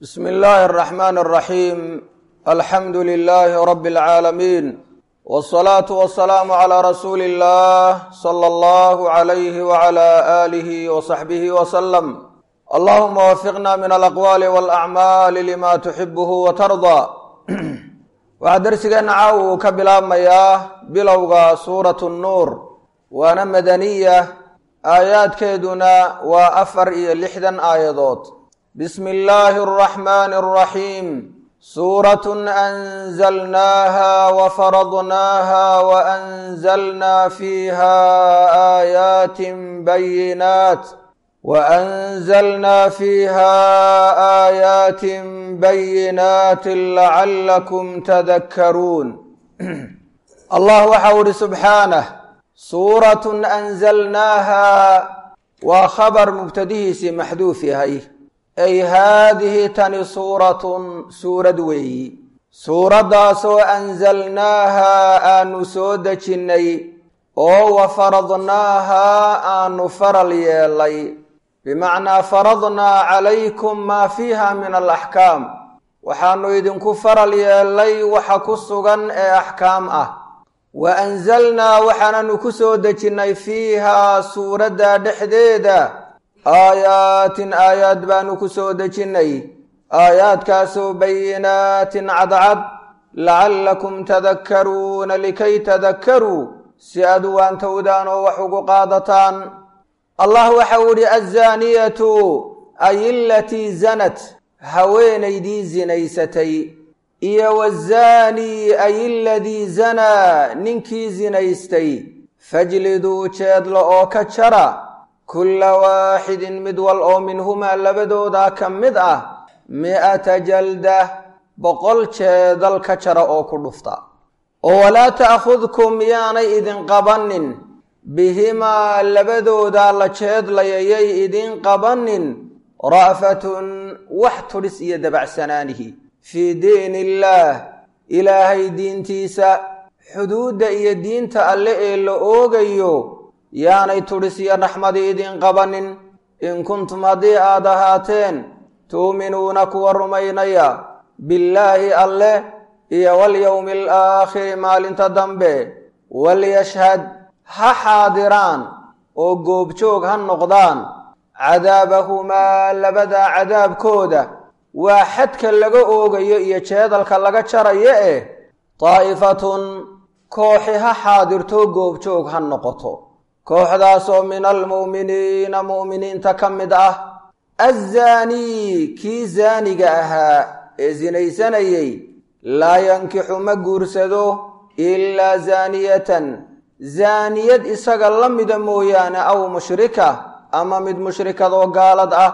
bsm اllahi الرحmn الرaxيim alxamdu لlh rb العaalamiin wالصlaaةu وaلسlاam عlى rasuuli الlah slى اllah عlyh وعlى آlih وصaxbih وsلم allahuma wafiqna min alaqwaali wاlأcmaali lima tuxibh وtarضى waxaa dersigeenna caaw uu ka bilaabmayaa bilowga suuraة الnuur waana madaniya aayaadkeeduna waa afar iyo lixdan aayadood bismi illaahi araxmaani araxiim suuratun anzalnaaha wafaradnaaha waanzalnaa fiiha aayaatin bayinaat waanzalnaa fiiha aayaatin bayinaatin lacallakum tadakkaruun allah waxau ihi subxaanah suuratun anzalnaaha waa khabar mubtadihiisii maxduuf yahay ay haadihi tani suuratun suurad weeyi suuraddaasoo anzalnaaha aanu soo dejinnay oo wa faradnaaha aanu faral yeelay bimacnaa faradnaa calaykum maa fiiha min alaxkaam waxaanu idinku faral yeelay waxa ku sugan ee axkaam ah wa anzalnaa waxaananu ku soo dejinnay fiihaa suuradda dhexdeeda aayaatin aayaad baanu ku soo dejinnay aayaadkaasoo bayinaatin cadcad lacallakum tadakkaruuna likay tadakkaruu si aad u waantowdaan oo wax ugu qaadataan allah waxau idhi azzaaniyatu ay ilatii zanat haweenaydii zinaysatay iyo wazaanii ay iladii zanaa ninkii zinaystay fajliduu jeedla oo ka jara kulla waaxidin mid wal oo minhumaa labadoodaa ka mid ah mi'ata jalda boqol jeedal ka jara oo ku dhufta oo walaa ta'khudkum yaanay idin qabannin bihimaa labadoodaa la jeedlayayay idin qabannin ra'fatun wax tudhis iyo dabacsanaanihi fii diin illaah ilaahay diintiisa xuduudda iyo diinta alle ee la oogayo yaanay tudhis iyo raxmadii idin qabanin in kuntum haddii aad ahaateen tuuminuuna kuwa rumaynaya billaahi alleh iyo walyowmi alaakhiri maalinta dambe walyashhad ha xaadiraan oo goobjoog ha noqdaan cadaabahumaa labadaa cadaabkooda waa xadka laga oogayo iyo jeedalka laga jarayo eh daa'ifatun kooxi ha xaadirto goobjoog ha noqoto kooxdaasoo min almu'miniina mu'miniinta ka mid ah azzaanii kii zaaniga ahaa ee sinaysanayey laa yankixu ma guursado ilaa zaaniyatan zaaniyad isaga la mida mooyaane aw mushrika ama mid mushrikadoo gaalad ah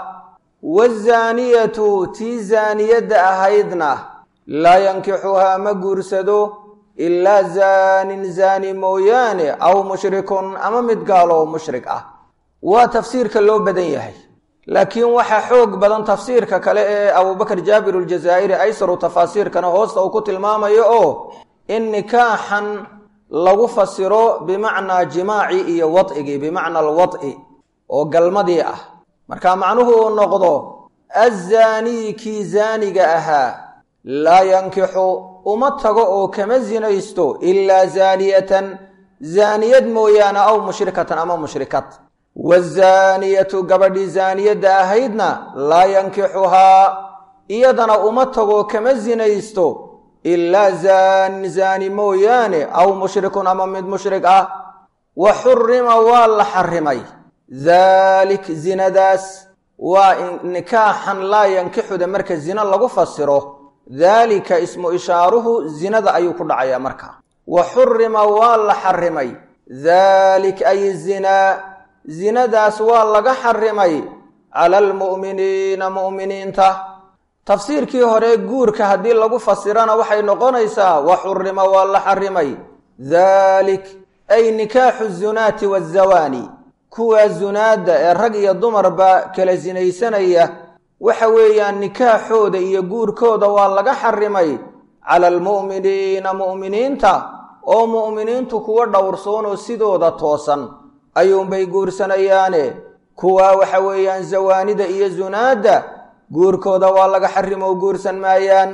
waazaaniyatu tii zaaniyadda ahaydna laa yankixuhaa ma guursado ilaa zaanin zaani mooyaane aw mushrikun ama mid gaaloo mushrik ah waa tafsiirka loo badan yahay laakiin waxaa xoog badan tafsiirka kale ee abubakar jaabir aljazaa'iri aysaru tafaasiirkana hoosta uu ku tilmaamayo oo in nikaaxan lagu fasiro bimacnaa jimaaci iyo wad'igii bimacna alwad'i oo galmadii ah marka macnuhu uu noqdo azzaanii kii zaaniga ahaa laa yankixu uma tago oo kama sinaysto ilaa zaaniyatan zaaniyad mooyaane aw mushrikatan ama mushrikad waazaaniyatu gabadhii zaaniyadda ahaydna laa yankixuhaa iyadana uma tago kama sinaysto ilaa zaanin zaani mooyaane aw mushrikun ama mid mushrik ah wa xurima waa la xarimay daalik zinadaas waa nikaaxan laa yankixuda marka zina lagu fasiro daalika ismu ishaaruhu zinada ayuu ku dhacayaa marka wa xurima waa la xarimay daalik ay zinaa zinadaas waa laga xarimay cala almu'miniina mu'miniinta tafsiirkii hore guurka haddii lagu fasirana waxay noqonaysaa wa xurima waa la xarimay daalik ay nikaaxu zunaati waazawaani kuwaa zunaadda ee rag iyo dumarba kala sinaysanaya waxa weeyaan nikaaxooda iyo guurkooda waa laga xarimay cala almu'miniina mu'miniinta oo mu'miniintu kuwa dhowrsoonoo sidooda toosan ayuunbay guursanayaane kuwaa waxa weeyaan zawaanida iyo zunaadda guurkooda waa laga xarimo guursan maayaan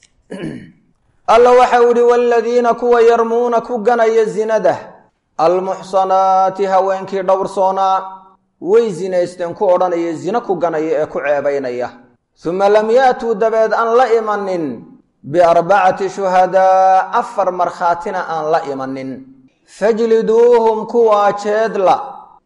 alla waxau idhi waaladiina kuwa yarmuuna ku ganaya zinada almuxsanaati haweenkii dhowrsoonaa way zinaysteen ku odhanaya zino ku ganaya ee ku ceebaynaya suma lam ya'tuu dabeed aan la imanin biarbacati shuhadaa afar markhaatina aan la imanin fajliduuhum kuwaa jeedla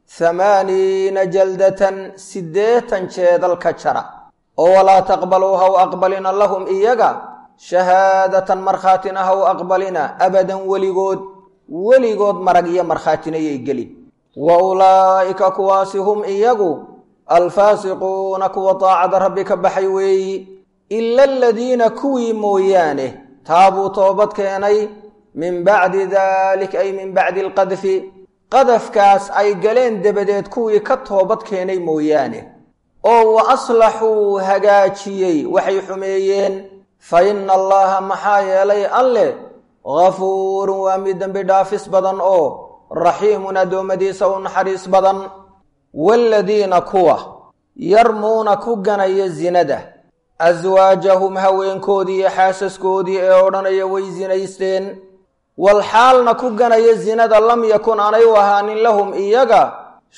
hamaaniina jaldatan siddeetan jeedal ka jara oo walaa taqbaluu haw aqbalina lahum iyaga shahaadatan markhaatina haw aqbalina abadan weligood weligood marag iyo markhaatinayay gelin wa ulaa'ika kuwaasi hum iyagu alfaasiquuna kuwa daacada rabbi ka baxay weeyi ila aladiina kuwii mooyaane taabuu toobad keenay min bacdi dalik ay min bacdi alqadfi qadafkaas ay galeen dabadeed kuwii ka toobad keenay mooyaane oo wa aslaxuu hagaajiyey waxay xumeeyeen fa ina allaha maxaa yeelay alleh gafuurun waa mid dembi dhaafis badan oo raxiimun addoommadiisa u naxariis badan waaladiina kuwa yarmuuna ku ganaya zinada aswaajahum haweenkoodii iyo xaasaskoodii ee odhanaya way zinaysteen walxaalna ku ganaya zinada lam yakun aanay u ahaanin lahum iyaga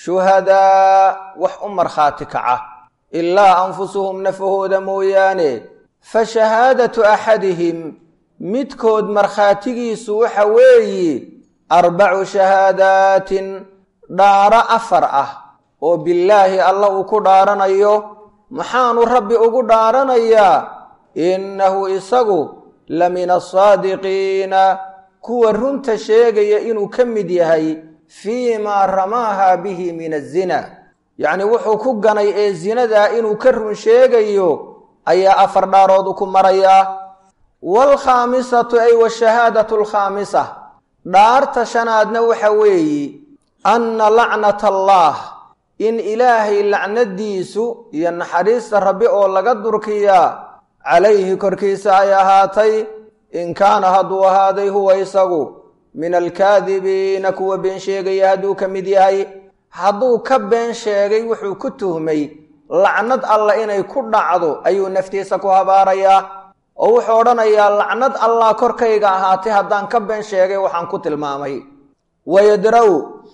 shuhadaa wax u markhaati kaca ilaa anfusuhum nafahooda mooyaane fa shahaadatu axadihim midkood markhaatigiisu waxa weeye arbacu shahaadaatin dhaaro afar ah oo billaahi alla uu ku dhaaranayo maxaanu rabbi ugu dhaaranayaa innahu isagu la min asaadiqiina kuwa runta sheegaya inuu ka mid yahay fii maa ramaaha bihi min azina yacnii wuxuu ku ganay ee zinadaa inuu ka run sheegayo ayaa afar dhaarood ku marayaa waalkhaamisatu ay washahaadatu alkhaamisa dhaarta shanaadna waxa weeye anna lacnata allaah in ilaahay lacnadiisu iyo naxariista rabbi oo laga durkiyaa calayhi korkiisa ay ahaatay in kaana hadduu ahaaday huwa isagu min alkaadibiina kuwa been sheegaya hadduu ka mid yahay hadduu ka been sheegay wuxuu ku tuhmay lacnad alla inay ku dhacdo ayuu naftiisa ku habaarayaa oo wuxuu odhanayaa lacnad allah korkayga ahaatay haddaan ka been sheegay waxaan ku tilmaamay wayadra-u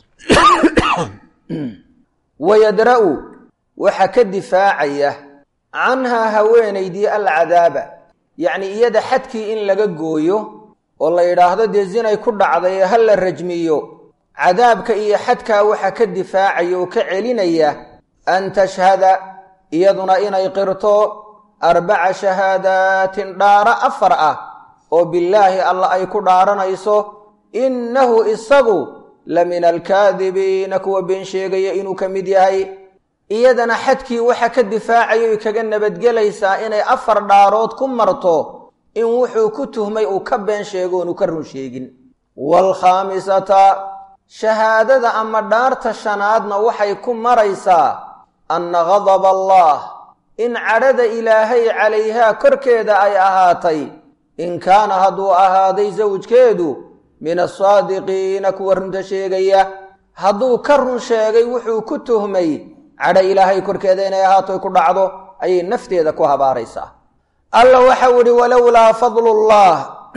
wayadra-u waxa ka difaacaya canhaa haweenaydii alcadaaba yacnii iyada xadkii in laga gooyo oo la yidhaahdo dee zinay ku dhacday ee ha la rajmiyo cadaabka iyo xadkaa waxa ka difaacaya oo ka celinaya an tashhada iyaduna inay qirto arbaca shahaadaatin dhaaro afar ah oo billaahi alla ay ku dhaaranayso innahu isagu la min alkaadibiina kuwa been sheegaya inuu ka mid yahay iyadana xadkii waxa ka difaacaya oy kaga nabadgelaysaa inay afar dhaarood ku marto in wuxuu ku tuhmay uu ka been sheego oonu ka run sheegin waalkhaamisata shahaadada ama dhaarta shanaadna waxay ku maraysaa anna gadaba allah in cadhada ilaahay calayhaa korkeeda ay ahaatay in kaana hadduu ahaaday sawjkeedu min asaadiqiina kuwa runta sheegaya hadduu ka run sheegay wuxuu ku tuhmay cadho ilaahay korkeeda inay ahaato ku dhacdo ayay nafteeda ku habaaraysaa alla waxau idhi walowlaa fadlullah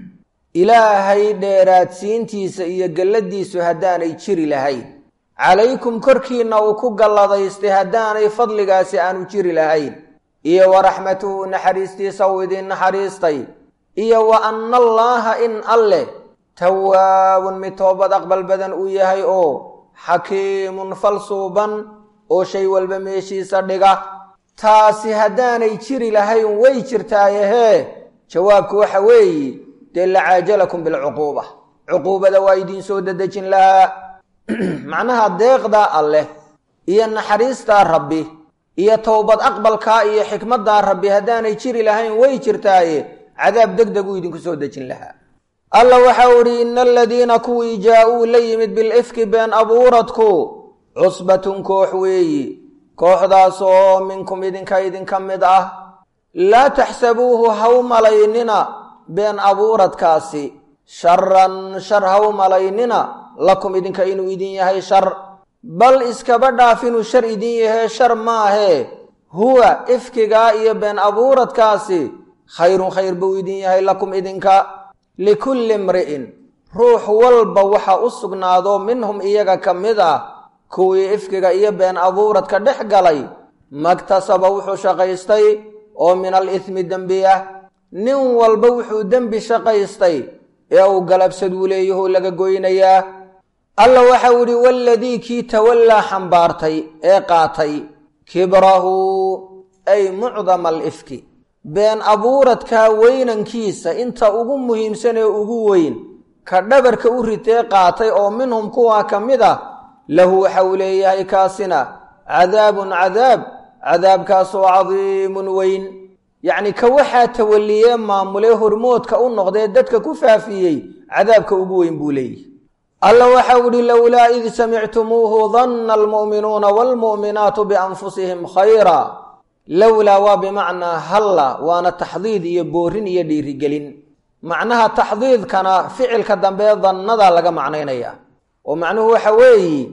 ilaahay dheeraadsiintiisa iyo galladiisu haddaanay jiri lahayn calaykum korkiinna uu ku galladaystay haddaanay fadligaasi aanu jiri lahayn iyo wa raxmatuhu naxariistiisa uu idin naxariistay iyo wa anna allaaha in alleh tawaabun mid toobad aqbal badan uu yahay oo xakiimun falsuuban oo shay walba meeshiisa dhiga taasi haddaanay jiri lahayn way jirtaayehee jawaabku waxa weeye dee lacaajalakum bilcuquuba cuquubada waa idiin soo dedejin lahaa macnaha deeqdaa alleh iyo naxariistaa rabbi iyo towbad aqbalkaa iyo xikmaddaa rabbi haddaanay jiri lahayn way jirtaaye cadaab deg deg uu idinku soo dejin lahaa alla waxau idhi ina aladiina kuwii jaa-uu la yimid bilifki been abuuradku cusbatun koox weeyi kooxdaasoo minkum idinka idinka mid ah laa taxsabuuhu haw malaynina been abuuradkaasi sharan shar haw malaynina lakum idinka inuu idin yahay shar bal iskaba dhaaf inuu shar idin yahee shar maahee huwa ifkigaa iyo been abuuradkaasi khayrun khayr buu idin yahay lakum idinka likulli imri'in ruux walba waxa u sugnaado minhum iyaga ka mid ah kuwii ifkiga iyo been abuuradka dhex galay magtasaba wuxuu shaqaystay oo min al ismi dembi ah nin walba wuxuu dembi shaqaystay ee uu galabsaduu leeyahoo laga goynayaa alla waxau idhi waladii kii tawallaa xambaartay ee qaatay kibrahu ay mucdama alifki been abuuradkaa weynankiisa inta ugu muhiimsan ee ugu weyn ka dhabarka u ritee qaatay oo minhum kuwaa ka mid ah lahu waxa uu leeyahay kaasina cadaabun cadaab cadaabkaasoo cadiimun weyn yacni ka waxaa tawalliyee maamulee hormoodka u noqdee dadka ku faafiyey cadaabka ugu weyn buu leeyahy alla waxau idhi lowlaa id samictumuuhu danna almu'minuuna waalmu'minaatu bianfusihim khayra lowlaa waa bimacnaa halla waana taxdiid iyo boorin iyo dhiirigelin macnaha taxdiidkana ficilka dambee dannada laga macnaynaya oo macnuhu waxa weeye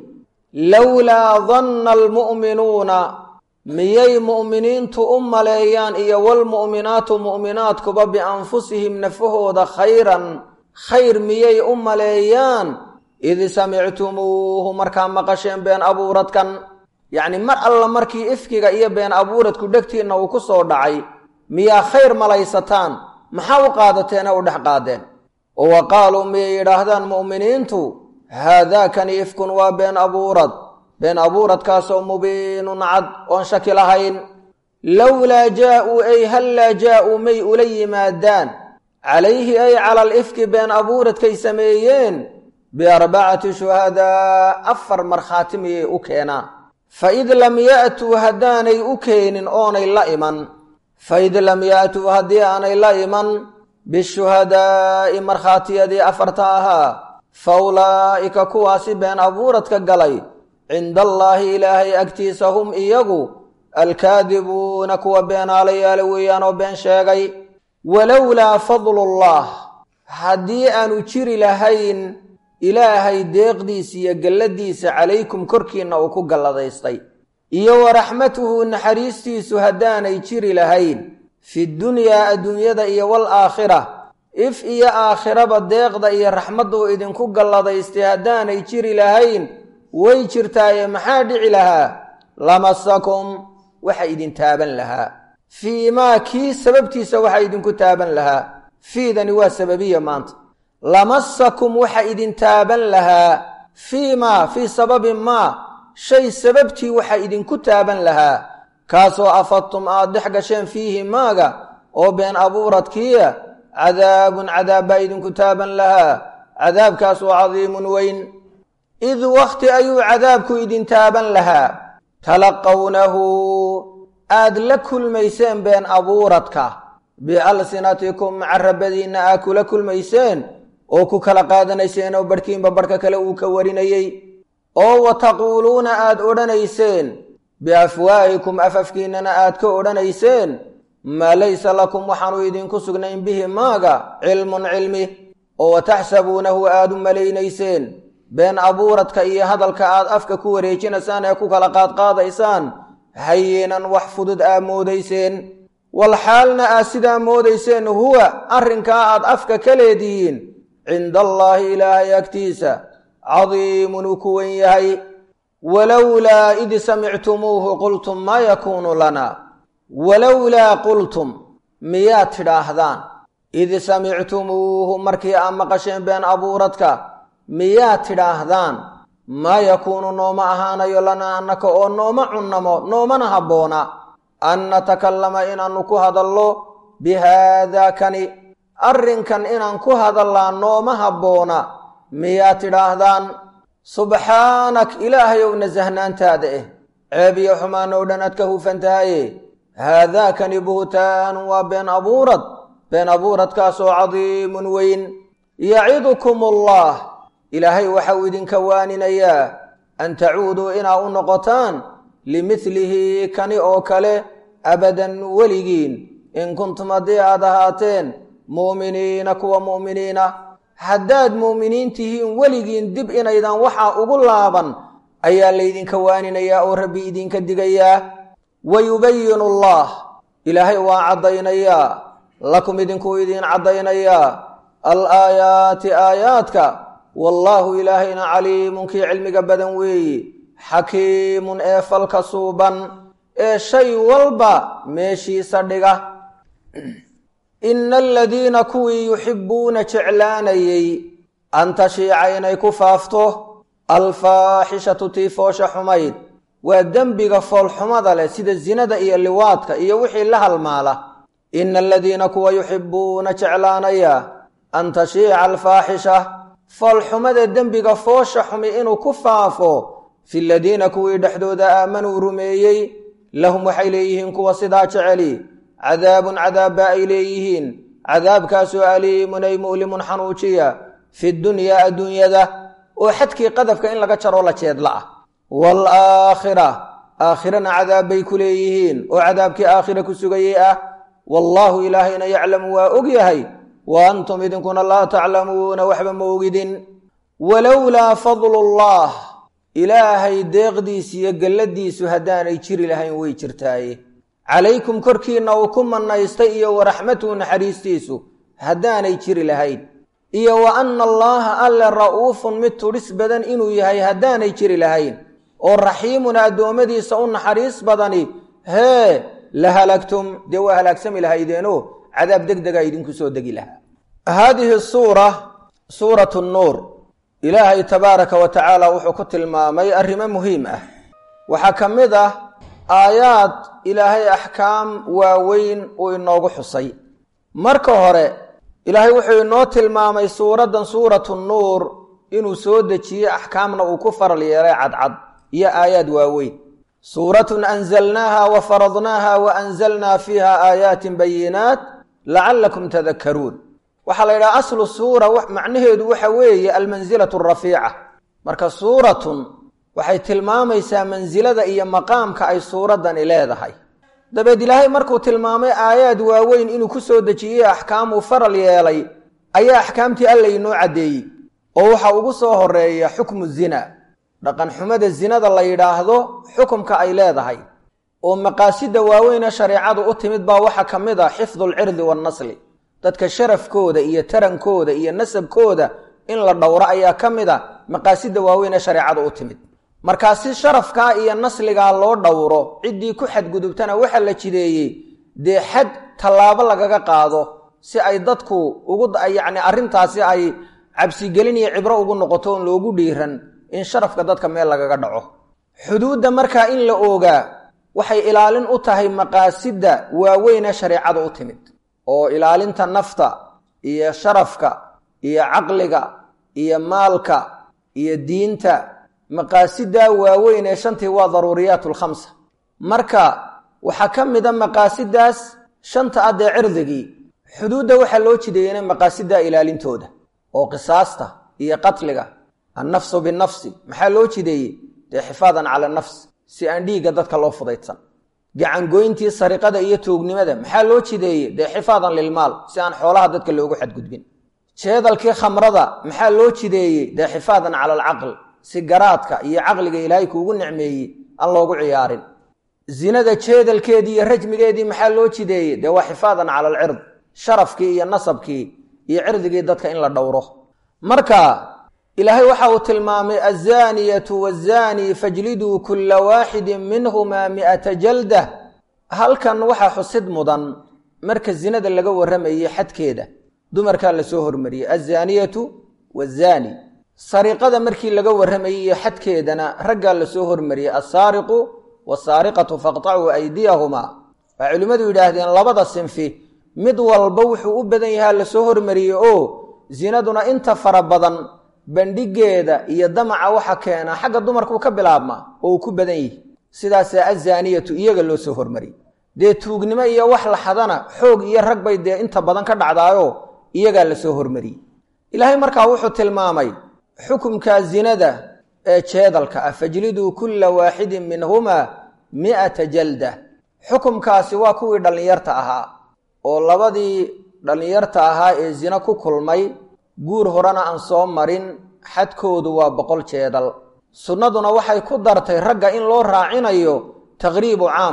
lowlaa danna almu'minuuna miyay mu'miniintu u maleeyaan iyo walmu'minaatu mu'minaadkuba bianfusihim nafahooda khayran khayr miyay u maleeyaan id samictumuuhu markaa maqasheen been abuuradkan yacni mar alla markii ifkiga iyo been abuuradku dhegtiinna uu ku soo dhacay miyaa khayr malaysataan maxaa u qaadateene u dhex qaadeen oo wa qaaluu miyay yidhaahdaan mu'miniintu haadaakani ifkun waa been abuurad been abuuradkaasoo mubiinun cad oon shaki lahayn lowlaa jaa'uu ay hallaa jaa'uu may ula yimaadaan calayhi ay cala alifki been abuuradkay sameeyeen biarbacati shuhadaa afar markhaati miyay u keenaan faid lam ya'tuu haddaanay u keenin oonay la iman faid lam ya'tuu haddii aanay la iman bishuhadaa'i markhaatiyadii afarta ahaa fa ulaa'ika kuwaasi been abuuradka galay cinda allaahi ilaahay agtiisa hum iyagu alkaadibuuna kuwa beenaalayaala weeyaan oo been sheegay walowlaa fadlullah haddii aanu jiri lahayn ilaahay deeqdiisa iyo galladiisa calaykum korkiinna uu ku galladaystay iyo wa raxmatuhu naxariistiisu haddaanay jiri lahayn fi dunyaa adduunyada iyo wal aakhira if iyo aakhiraba deeqda iyo raxmadda uu idinku galladaystay haddaanay jiri lahayn way jirtaaye maxaa dhici lahaa lamasakum waxa idin taaban lahaa fii maa kii sababtiisa waxa idinku taaban lahaa fiidani waa sababiya maanta lamasakum waxa idin taaban lahaa fii maa fii sababi maa shay sababtii waxa idinku taaban lahaa kaasoo afadtum aad dhex gasheen fiihi maaga oo been abuuradkiiya cadaabun cadaab baa idinku taaban lahaa cadaabkaasoo cadiimun weyn id wakhti ayuu cadaabku idin taaban lahaa talaqawnahu aad la kulmayseen been abuuradka bialsinatikum carabadiinna aad kula kulmayseen oo ku kala qaadanayseen oo barhkiinba barhka kale uu ka warinayey oo wa taquuluuna aad odhanayseen biafwaahikum afafkiinnana aad ka odhanayseen maa laysa lakum waxaanu idinku sugnayn bihi maaga cilmun cilmi oo wa taxsabuunahu aad u malaynayseen been abuuradka iyo hadalka aad afka ku wareejinaysaan ee ku kala qaadqaadaysaan hayinan wax fudud aa moodayseen wal xaalna aad sidaa moodayseen huwa arrinkaa aad afka ka leedihiin cinda allaahi ilaahay agtiisa cadiimun uu ku wen yahay walowlaa id samictumuuhu qultum maa yakuunu lana walowlaa qultum miyaad tidhaahdaan id samictumuuhu markii aad maqasheen been abuuradka miyaad tidhaahdaan maa yakuunu nooma ahaanayo lanaa annaka oo nooma cunnamo noomana habboona an natakallama inaannu ku hadallo bihaadaa kani arrinkan inaan ku hadallaa nooma habboona miyaad tidhaahdaan subxaanak ilaahayow nasahnaantaada eh ceeb iyo xumaan oo dhan aad ka hufan tahaye haadaakani buhtaanun waa been abuurad been abuuradkaasoo cadiimun weyn yacidukum allah ilaahay waxau idinka waaninayaa an tacuuduu inaa u noqotaan limidlihi kani oo kale abadan weligiin in kuntum haddii aad ahaateen mu'miniina kuwa mu'miniina haddaad mu'miniin tihiin weligiin dib inaydan waxaa ugu laaban ayaa laydinka waaninayaa oo rabbi idinka digayaa wa yubayinu allah ilaahay waa caddaynayaa lakum idinkuu idiin caddaynayaa alaayaati aayaadka wallaahu ilaahayna caliimun kii cilmiga badan weeye xakiimun ee falka suuban ee shay walba meeshiisa dhiga ina aladiina kuwii yuxibbuuna jeclaanayey an tashiica inay ku faafto alfaaxishatu tii foosha xumayd waa dembiga foolxumada leh sida zinada iyo liwaadka iyo wixii la halmaala ina aladiina kuwa yuxibbuuna jeclaanaya an tashiica alfaaxisha foolxumada dembiga foosha xumi inuu ku faafo fi ladiina kuwii dhexdooda aamanuu rumeeyey lahum waxay leeyihiin kuwa sidaa jeceli cadaabun cadaabba ay leeyihiin cadaabkaasoo aliimun ay mu'limun xanuujiya fi dunyaa adduunyada oo xadkii qadafka in laga jaroo la jeedla ah waalaakhira aakhirana cadaab bay ku leeyihiin oo cadaabkii aakhira ku sugayey ah wallaahu ilaahayna yaclamu waa og yahay wa antum idinkuna laa taclamuuna waxba ma ogidin walowlaa fadlullah ilaahay deeqdiisu iyo galladiisu haddaanay jiri lahayn way jirtaaye calaykum korkiinna uu ku mannaystay iyo waraxmatuhu naxariistiisu haddaanay jiri lahayn iyo wa anna allaaha alle ra'uufun mid tudhis badan inuu yahay haddaanay jiri lahayn oo raxiimuna addoommadiisa u naxariis badani hee la halagtum dee waa halaagsami lahaydeenoo cadaab deg dega idinku soo degi lahaa haadihi suura suuratu nuur ilaahay tabaaraka wa tacaala wuxuu ku tilmaamay arrimo muhiim ah waxaa ka mid ah aayaad ilaahay axkaam waaweyn uu inoogu xusay marka hore ilaahay wuxuu inoo tilmaamay suuraddan suuratu nuur inuu soo dejiyey axkaamna uu ku faral yeelay cadcad iyo aayaad waaweyn suuratun anzalnaaha wa faradnaaha wa anzalnaa fiiha aayaatin bayinaat lacallakum tadakkaruun waxaa la yidhaha aslu suura macnaheedu waxa weeye almansilatu arafiica marka suuratun waxay tilmaamaysaa mansilada iyo maqaamka ay suuraddani leedahay dabeed ilaahay markuu tilmaamay aayaad waaweyn inuu ku soo dejiyey axkaamuu faral yeelay ayaa axkaamtii alla inoo caddeeyey oo waxaa ugu soo horeeya xukmu zina dhaqan xumada zinada la yidhaahdo xukumka ay leedahay oo maqaasida waaweyne shareecadu u timid baa waxaa ka mid ah xifdu alcirdi waannasli dadka sharafkooda iyo tarankooda iyo nasabkooda in la dhowro ayaa ka mid a maqaasida waaweyn ee shareecada u timid markaa si sharafkaa iyo nasligaa loo dhowro ciddii ku xadgudubtana waxaa la jideeyey dee xad tallaabo lagaga qaado si ay dadku ugu yacni arrintaasi ay cabsigelin iyo cibro ugu noqoto oon loogu dhiiran in sharafka dadka meel lagaga dhaco xuduudda markaa in la oogaa waxay ilaalin u tahay maqaasidda waaweynee shareecada u timid oo ilaalinta nafta iyo sharafka iyo caqliga iyo maalka iyo diinta maqaasidaa waaweyn ee shantii waa daruuriyaat alkhamsa marka waxaa ka mida maqaasidaas shanta ah dee cirdigii xuduudda waxaa loo jideeyena maqaasidaa ilaalintooda oo qisaasta iyo qatliga annafsu binafsi maxaa loo jideeyey dee xifaadan cala nafs si aan dhiigga dadka loo fudaydsan gacangoyntii sariqada iyo tuugnimada maxaa loo jideeyey dee xifaadan lilmaal si aan xoolaha dadka loogu xadgudbin jeedalkii khamrada maxaa loo jideeyey dee xifaadan cala alcaql si garaadka iyo caqliga ilaahay kuugu nicmeeyey aan loogu ciyaarin zinada jeedalkeedii iyo rajmigeedii maxaa loo jideeyey dee waa xifaadan cala alcird sharafkii iyo nasabkii iyo cirdigii dadka in la dhowro marka ilaahay waxa uu tilmaamay azaaniyatu wazaanii fajliduu kulla waaxidin minhumaa mi'ata jaldah halkan waxaa xusid mudan marka zinada laga warramayey xadkeeda dumarkaa lasoo hormariyey azaaniyatu wazaani sariqada markii laga warramayey iyo xadkeedana raggaa lasoo hormariyey assaariqu wasaariqatu faqtacuu aydiyahumaa waxay culimmadu yidhaahdeen labada sinfi mid walba wuxuu u badan yahaa lasoo hormariyey oo zinaduna inta fara badan bandhigeeda iyo damaca waxa keena xagga dumarkuu ka bilaabmaa oo uu ku badan yihi sidaasaa azaaniyatu iyaga loo soo hormariyey dee tuugnimo iyo wax la xadana xoog iyo rag bay dee inta badan ka dhacdaayo iyagaa lasoo hormariyey ilaahay markaa wuxuu tilmaamay xukumka zinada ee jeedalka ah fajliduu kulla waaxidin minhumaa mi'ata jalda xukumkaasi waa kuwii dhallinyarta ahaa oo labadii dhallinyarta ahaa ee zina ku kulmay guur horena aan soo marin xadkoodu waa boqol jeedal sunnaduna waxay ku dartay ragga in loo raacinayo taqriibu caam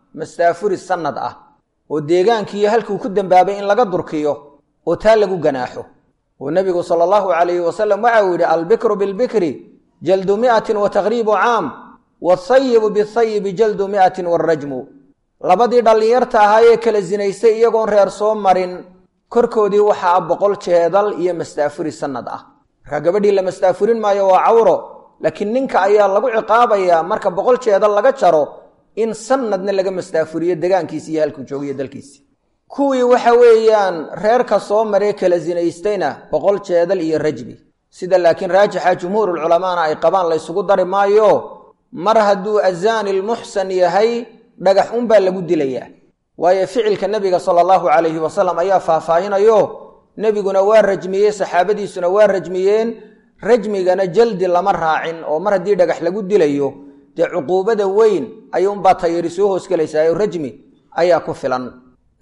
mastaafuri sanad ah oo deegaankiiyo halkuu ku dembaabay in laga durkiyo oo taa lagu ganaaxo oo nebigu sala allahu calayhi wasalam waxa uu yidhi albikru bilbikri jaldu mi'atin wa taqriibu caam waasayibu bisayibi jaldu mi'atin waarajmu labadii dhallinyarta ahaa ee kala sinaystay iyagoon reer soo marin korkoodii waxaa ah boqol jeedal iyo mastaafuri sanad ah markaa gabadhii la mastaafurin maayo waa cawro laakiin ninka ayaa lagu ciqaabayaa marka boqol jeedal laga jaro in sanadna laga mastaafuriyo degaankiisi iyo halkuu joogiyo dalkiisi kuwii waxa weeyaan reerka soo maree kala sinaystayna boqol jeedal iyo rajbi sida laakiin raajixa jumhuurulculamaana ay qabaan laysugu dari maayo mar hadduu azaani lmuxsan yahay dhagax unbaa lagu dilayaa waayo ficilka nebiga sala allahu calayhi wasalam ayaa faahfaahinayo nebiguna waa rajmiyey saxaabadiisuna waa rajmiyeen rajmigana jaldi lama raacin oo mar haddii dhagax lagu dilayo dee cuquubada weyn ayuunbaa tayari soo hoosgelaysaa rajmi ayaa ku filan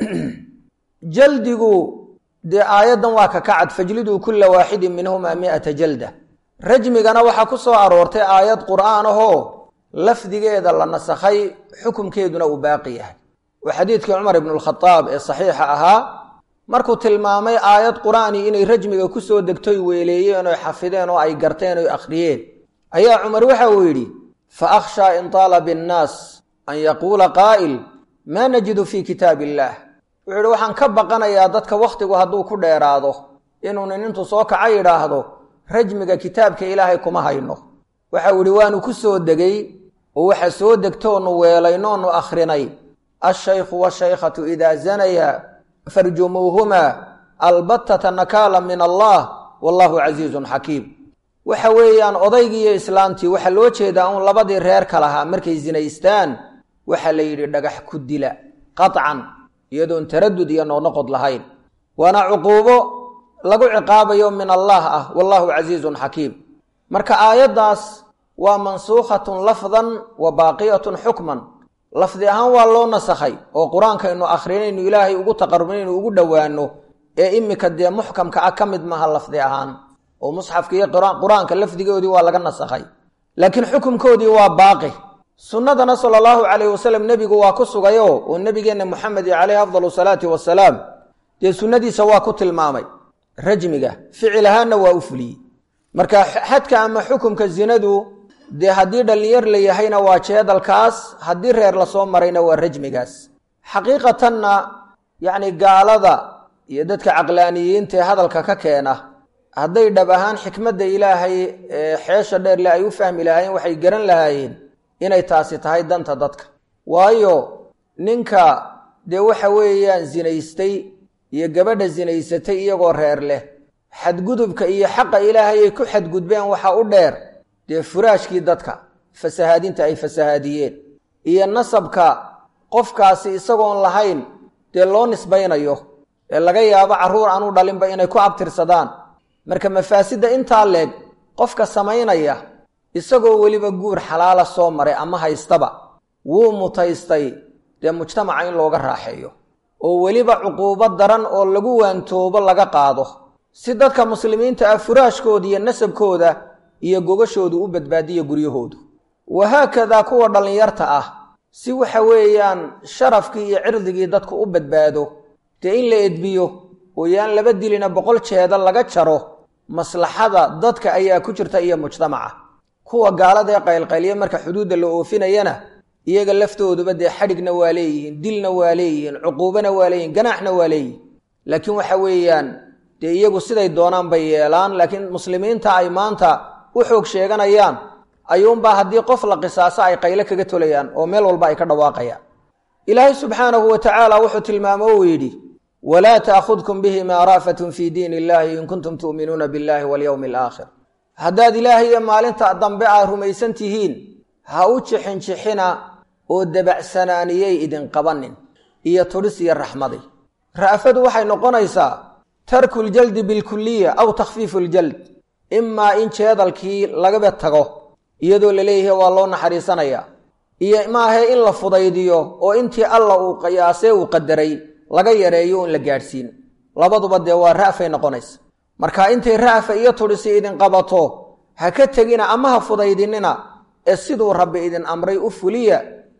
jaldigu dee aayaddan waa ka kacad fajliduu kulla waaxidin minhumaa mi'ata jalda rajmigana waxaa ku soo aroortay aayad qur'aan ahoo lafdigeeda la nasakhay xukumkeeduna uu baaqi yahay oo xadiidkii cumar ibnu alkhadaab ee saxiixa ahaa markuu tilmaamay aayad qur'aani inay rajmiga ku soo degtoy weeleeyeen oy xafideen oo ay garteen oy akhriyeen ayaa cumar waxa uu yidhi fa akhshaa in taala binnaas an yaquula qaa'il maa najidu fii kitaab illaah wuxuu yidhi waxaan ka baqanayaa dadka wakhtigu hadduu ku dheeraado inuu nin intuu soo kaca yidhaahdo rajmiga kitaabka ilaahay kuma hayno waxa uu yidhi waanu ku soo degay oo waxa soo degtoonu weelaynoonu akhrinay ashaykhu washaykhatu idaa zanaya farjumuuhumaa albattata nakaala min allah wallahu casiizun xakiim waxa weeyaan odaygii iyo islaantii waxaa loo jeedaa uun labadii reerka lahaa markay sinaystaan waxaa la yidhi dhagax ku dila qaطcan iyadoon taradud iyo noqnoqod lahayn waana cuquubo lagu ciqaabayo min allah ah wallahu casiizun xakiim marka aayaddaas waa mansuukhatun lafdan wa baaqiyatun xukman lafdi ahaan waa loo nasakhay oo qur-aankaynu akhrinaynu ilaahay ugu taqarubinaynu ugu dhowaano ee imika dee muxkamka ah ka mid maaha lafdi ahaan oo musxafka iyo qur-aanka lafdigoodii waa laga nasakhay laakiin xukumkoodii waa baaqi sunnadana sala allahu calayhi wasalam nebigu waa ku sugayo oo nebigeenna moxamed caleyhi afdalu salaati wasalaam dee sunnadiisa waa ku tilmaamay rajmiga ficil ahaanna waa u fuliyey marka xadka ama xukumka zinadu dee haddii dhallinyar la yahayna waa jeedalkaas haddii reer lasoo marayna waa rajmigaas xaqiiqatanna yacni gaalada iyo dadka caqlaaniyiinta ee hadalka ka keena hadday dhab ahaan xikmadda ilaahay ee xeesha dheerle ay u fahmi lahaayeen waxay garan lahaayeen inay taasi tahay danta dadka waayo ninka dee waxa weeyaan zinaystay iyo gabadha zinaysatay iyagoo reer leh xadgudubka iyo xaqa ilaahay ay ku xadgudbeen waxa u dheer dee furaashkii dadka fasahaadinta ay fasahaadiyeen iyo nasabka qofkaasi isagoon lahayn dee loo nisbaynayo ee laga yaabo carruur aanu dhalinba inay ku abtirsadaan marka mafaasidda intaa leeg qofka samaynaya isagoo weliba guur xalaala soo maray ama haystaba wuu mutaystay dee mujtamaca in looga raaxeeyo oo weliba cuquubo daran oo lagu waantoobo laga qaado si dadka muslimiinta ah furaashkooda iyo nasabkooda iyo gogashoodu u badbaadiyo guryahoodu wahaakadaa kuwa dhallinyarta ah si waxa weeyaan sharafkii iyo cirdigii dadku u badbaado dee in la edbiyo oo yaan laba dilina boqol jeeda laga jaro maslaxada dadka ayaa ku jirta iyo mujtamaca kuwa gaalada ee qaylqaylya marka xuduudda la oofinayana iyaga laftooduba dee xadhigna waa leeyihiin dilna waa leeyihiin cuquubana waa leeyihin ganaaxna waa leeyihin laakiin waxa weeyaan dee iyagu siday doonaan bay yeelaan laakiin muslimiinta ay maanta u xoog sheeganayaan ayuunbaa haddii qof la qisaaso ay qayle kaga tolayaan oo meel walba ay ka dhawaaqayaan ilaahay subxaanahu wa tacaala wuxuu tilmaamo uu yidhi walaa ta'khudkum bihima ra'fatun fii diin illahi in kuntum tu'minuuna billahi walyowmi alaakhir haddaad ilaahay iyo maalinta dambe aad rumaysan tihiin ha u jixinjixina oo dabacsanaaniyey idin qabanin iyo tudhis iyo raxmadi ra'fadu waxay noqonaysaa tarku ljaldi bilkuliya aw takhfiifu ljald imaa in jeedalkii lagaba tago iyadoo la leeyahay waa loo naxariisanayaa iyo maahe in la fudaydiyo oo intii alla uu qiyaasee uu qadaray laga yareeyo oon la gaadhsiin labaduba dee waa ra'fay noqonaysa marka intay ra'fa iyo tudhisi idin qabato ha ka tegina ama ha fudaydinina ee siduu rabbi idin amray u fuliya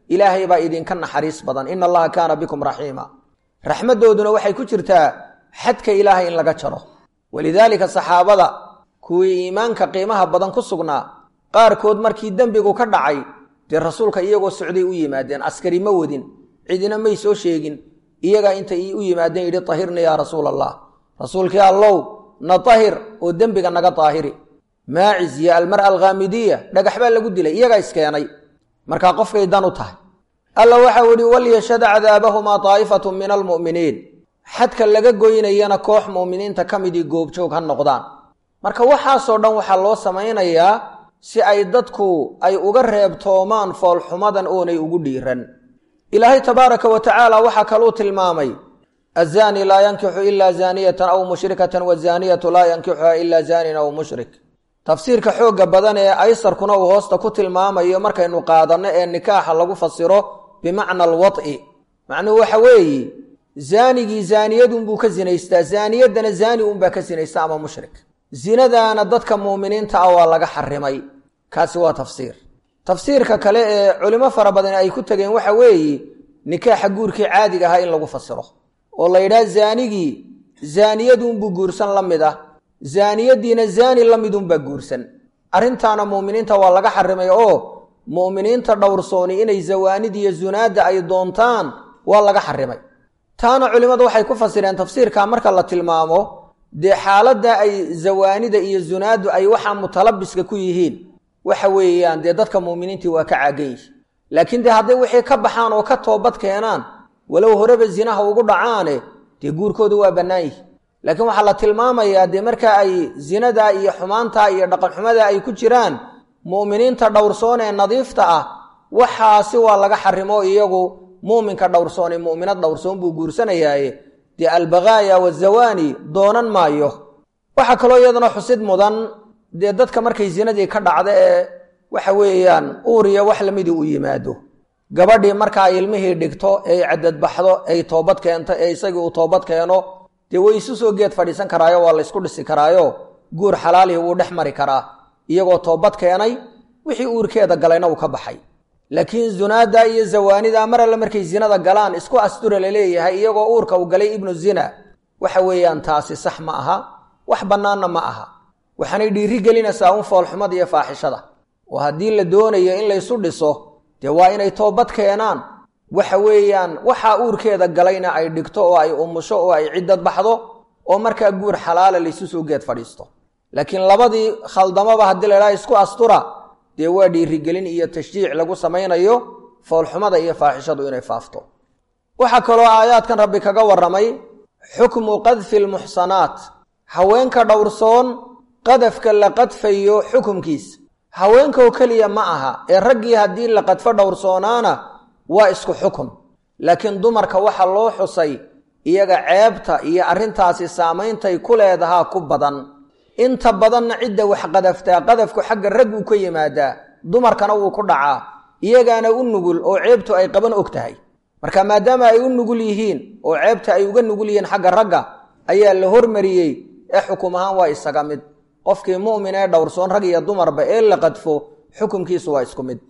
ilaahay baa idinka naxariis badan ina allaha kaana bikum raxiima raxmaddooduna waxay ku jirtaa xadka ilaahay in laga jaro walidaalika saxaabada kuwii iimaanka qiimaha badan ku sugnaa qaarkood markii dembigu ka dhacay dee rasuulka iyagoo socday u yimaadeen askari ma wadin cidina may soo sheegin iyagaa intay u yimaadeen yidhi tahirna yaa rasuul allah rasuulkii allow na tahir oo dembiga naga daahiri maacis iyo almara alkhaamidiya dhagax baa lagu dilay iyagaa iskeenay markaa qofkay dan u tahay alla waxau idhi walyashhad cadaabahumaa daa'ifatu min almu'miniin xadka laga goynayana koox mu'miniinta ka midii goobjoog ha noqdaan marka waxaasoo dhan waxaa loo samaynayaa si ay dadku ay uga reebtoomaan foolxumadan oonay ugu dhiiran ilaahay tabaaraka wa tacaala waxaa kaluu tilmaamay azaani laa yankixu ilaa zaaniyatan aw mushrikatan wazaaniyatu laa yankixuha ilaa zaanin aw mushrik tafsiirka xoogga badan ee aysarkuna uu hoosta ku tilmaamayo markaynu qaadanno ee nikaaxa lagu fasiro bimacna alwad'i macnuhu waxa weeye zaanigii zaaniyadunbuu ka sinaystaa zaaniyaddana zaani unbaa ka sinaysta ama mushrik zinadaana dadka muuminiinta ah waa laga xarimay kaasi waa tafsiir tafsiirka kale ee culimo fara badan ay ku tegeen waxa weeye nikaaxa guurkii caadiga ahaa in lagu fasiro oo la yidhaha zaanigii zaaniyadunbuu guursan la mid ah zaaniyaddiina zaani la midunbaa guursan arrintaana muuminiinta waa laga xarimay oo mu'miniinta dhowrsooni inay zawaanidiiyo zunaadda ay doontaan waa laga xarimay taana culimmadu waxay ku fasireen tafsiirka marka la tilmaamo dee xaaladda ay zawaanida iyo zunaaddu ay waxaa mutalabiska ku yihiin waxa weeyaan dee dadka muuminiintii waa ka caagan yihi laakiin dee hadday wixii ka baxaan oo ka toobad keenaan walow horeba zinaha ugu dhacaane dee guurkoodu waa bannaan yihi laakiin waxaa la tilmaamayaa dee marka ay zinadaa iyo xumaantaa iyo dhaqanxumadaa ay ku jiraan mu'miniinta dhowrsoon ee nadiifta ah waxaasi waa laga xarimo iyagu muuminka dhowrsoon ee mu'minad dhowrsoon buu guursanayaaye dee albakaaya wazawaani doonan maayo waxaa kaloo iyadana xusid mudan dee dadka markay zinadii ka dhacda ee waxa weeyaan uuriya wax lamidii u yimaado gabadhii markaa ilmihii dhigto ee cadadbaxdo ay toobad keento ee isagii uu toobad keeno dee way isu soo geed fadhiisan karaayo waa laysku dhisi karaayo guur xalaalihi wuu dhex mari karaa iyagoo toobad keenay wixii uurkeeda galayna uu ka baxay laakiin zunaada iyo zawaanida mar alle markay zinada galaan isku astura laleeyahay iyagoo uurka uu galay ibnu zina waxa weeyaan taasi sax ma aha wax bannaanna ma aha waxaanay dhiiri gelinaysaa un foolxumada iyo faaxishada oo haddii la doonayo in laysu dhiso dee waa inay toobad keenaan waxa weeyaan waxaa uurkeeda galayna ay dhigto oo ay umusho oo ay ciddad baxdo oo markaa guur xalaala laysu soo geed fadhiisto laakiin labadii khaldamaba haddii la idhaha isku astura dee waa dhiirigelin iyo tashjiic lagu samaynayo foolxumada iyo faaxishadu inay faafto waxaa kaloo aayaadkan rabbi kaga warramay xukmu qadfi lmuxsanaat haweenka dhowrsoon qadafka la qadfayo xukumkiisa haweenkoo keliya ma aha ee raggii haddii la qadfo dhowrsoonaana waa isku xukun laakiin dumarka waxaa loo xusay iyaga ceebta iyo arrintaasi saameyntay ku leedahaa ku badan inta badanna cidda wax qadaftaa qadafku xagga rag uu ka yimaadaa dumarkana wuu ku dhacaa iyagaana u nugul oo ceebtu ay qaban og tahay marka maadaama ay u nugul yihiin oo ceebta ay uga nugul yihiin xagga ragga ayaa la hormariyey ee xukum ahaan waa isaga mid qofkii mu'min ee dhowrsoon rag iyo dumarba ee la qadfo xukumkiisu waa isku mid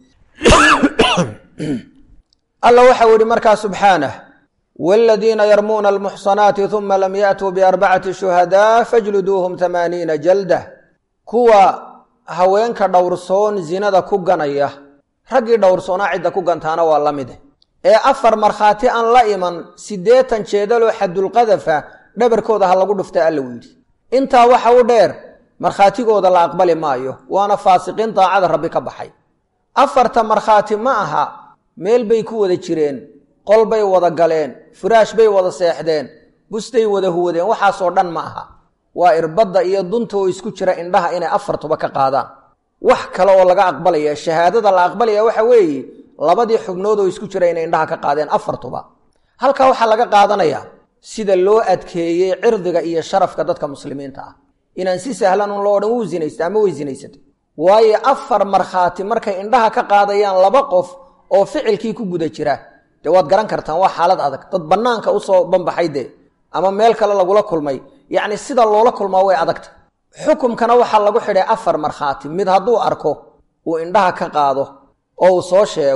alla waxau yihi markaa subxaanah wladiina yarmuuna almuxsanaati uma lam yaatuu biarbacati shuhadaa fajluduuhum tamaaniina jaldah kuwa haweenka dhowrsoon zinada ku ganaya raggii dhowrsoonaa cidda ku gantaana waa la mide ee afar markhaati aan la iman siddeetan jeedaloo xadulqadafa dhabarkooda ha lagu dhufta alla u yidhi intaa waxa u dheer markhaatigooda la aqbali maayo waana faasiqiin daacada rabbi ka baxay afarta markhaati ma aha meel bay ku wada jireen qol bay wada galeen furaash bay wada seexdeen bustay wada huwadeen waxaasoo dhan ma aha waa irbadda iyo dunta oo isku jira indhaha inay afartuba ka qaadaan wax kale oo laga aqbalaya shahaadada la aqbalaya waxa weeye labadii xubnood oo isku jira inay indhaha ka qaadeen afartuba halkaa waxaa laga qaadanayaa sida loo adkeeyey cirdiga iyo sharafka dadka muslimiinta ah inaan si sahlan un loo odhan wuu zinaysta ama way zinaysatay waayo afar markhaati markay indhaha ka qaadayaan laba qof oo ficilkii ku guda jira dee waad garan kartaan waa xaalad adag dad bannaanka usoo banbaxay dee ama meel kale lagula kulmay yacni sida loola kulmaa way adagta xukumkana waxaa lagu xidhay afar markhaati mid hadduu arko uu indhaha ka qaado oo uu soo sheego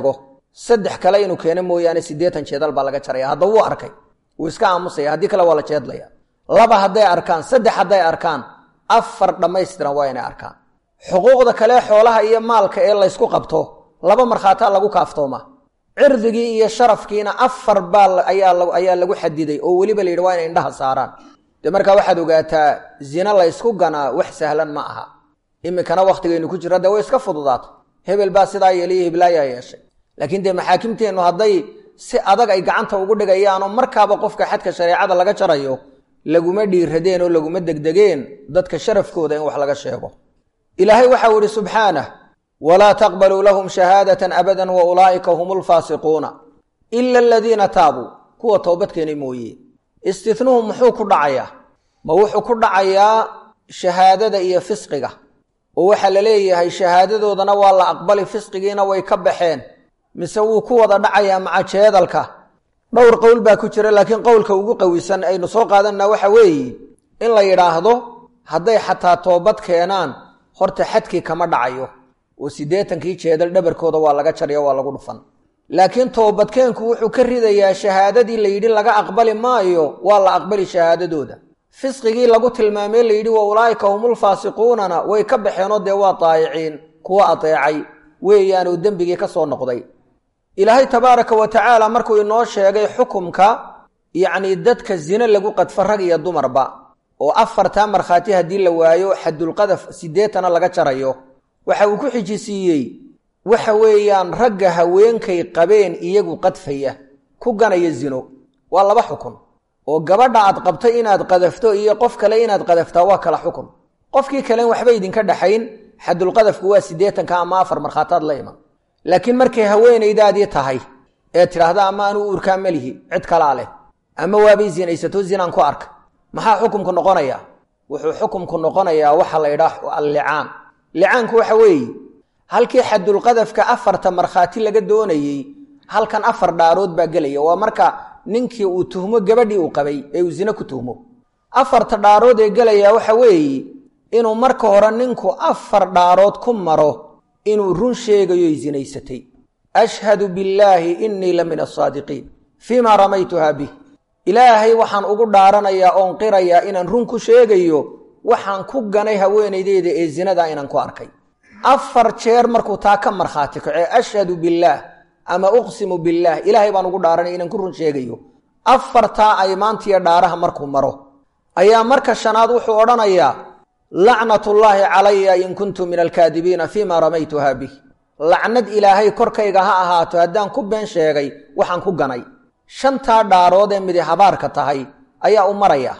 saddex kale inuu keeno mooyaane siddeetan jeedal baa laga jaraya hadda wuu arkay wuu iska aamusaya haddii kale waa la jeedlaya laba hadday arkaan saddex hadday arkaan afar dhammaystiran waa inay arkaan xuquuqda kale xoolaha iyo maalka ee laysku qabto laba markhaataa lagu kaaftooma cirdigii iyo sharafkiina afar baa ayaa lagu xadiday oo weliba layidhi waa inay indhaha saaraan dee markaa waxaad ogaataa zina laysku ganaa wax sahlan ma aha iminkana wakhtigaynu ku jirra dee way iska fududaato hebel baa sidaa yeeliyo hiblaayaa yeeshay laakiin dee maxaakimteennu hadday si adag ay gacanta ugu dhigayaanoo markaaba qofka xadka shareecada laga jarayo laguma dhiiradeen oo laguma degdegeen dadka sharafkooda in wax laga sheego ilaahay waxau idhi subxaanah walaa taqbaluu lahum shahaadatan abadan wa ulaa'ika hum lfaasiquuna ila aladiina taabuu kuwa toobadkeena mooye istinuhu muxuu ku dhacayaa ma wuxuu ku dhacayaa shahaadada iyo fisqiga oo waxaa la leeyahay shahaadadoodana waa la aqbali fisqigiina way ka baxeen mise wuu ku wada dhacayaa maca jeedalka dhowr qowl baa ku jira laakiin qowlka ugu qawisan aynu soo qaadanna waxa weeye in la yidhaahdo hadday xataa toobad keenaan horta xadkii kama dhacayo oo siddeetankii jeedal dhabarkooda waa laga jaryo waa lagu dhufan laakiin toobadkeenku wuxuu ka ridayaa shahaadadii la yidhi laga aqbali maayo waa la aqbali shahaadadooda fisqigii lagu tilmaamey layidhi wa ulaa'ika humulfaasiquunana way ka baxeenoo dee waa daayiciin kuwa adeecay weeyaanuu dembigii ka soo noqday ilaahay tabaaraka wa tacaala markuu inoo sheegay xukumka yacnii dadka zine lagu qadfo rag iyo dumarba oo afartaa markhaati haddii la waayo xadulqadaf siddeetana laga jarayo waxa uu ku xijisiiyey waxa weeyaan ragga haweenkay qabeen iyagu qadfaya ku ganaya zino waa laba xukun oo gabadha aad qabtay inaad qadafto iyo qof kale inaad qadaftaa waa kala xukun qofkii kalen waxba idinka dhaxayn xadulqadafku waa siddeetanka ama afar markhaataad la iman laakiin markay haweenaydaadii tahay ee tidhaahda ama anuu uurkaa melihi cid kalaa leh ama waabay zinaysato zinaan ku arka maxaa xukumku noqonayaa wuxuu xukumku noqonayaa waxa la ydhaah allicaan licaanku waxa weeye halkii xadulqadafka afarta markhaati laga doonayey halkan afar dhaarood baa gelaya waa marka ninkii uu tuhmo gabadhii uu qabay ee uu zine ku tuhmo afarta dhaarood ee gelaya waxa weeye inuu marka hore ninku afar dhaarood ku maro inuu run sheegayoy zinaysatay ashhadu billaahi innii la min asaadiqiin fii maa ramaytuhaa bih ilaahay waxaan ugu dhaaranayaa oon qirayaa inaan run ku sheegayo waxaan ku ganay haweenaydeyda ee zinadaa inaan ku arkay afar jeer markuu taa ka markhaati kacee ashhadu billaah ama uqsimu billaah ilaahay baan ugu dhaaranaya inaan ku run sheegayo afartaa aymaantiyo dhaaraha markuu maro ayaa marka shanaad wuxuu odhanayaa lacnatullaahi calaya in kuntu min alkaadibiina fii maa ramaytuhaa bih lacnad ilaahay korkayga ha ahaato haddaan ku been sheegay waxaan ku ganay shantaa dhaarood ee midi habaarka tahay ayaa u maraya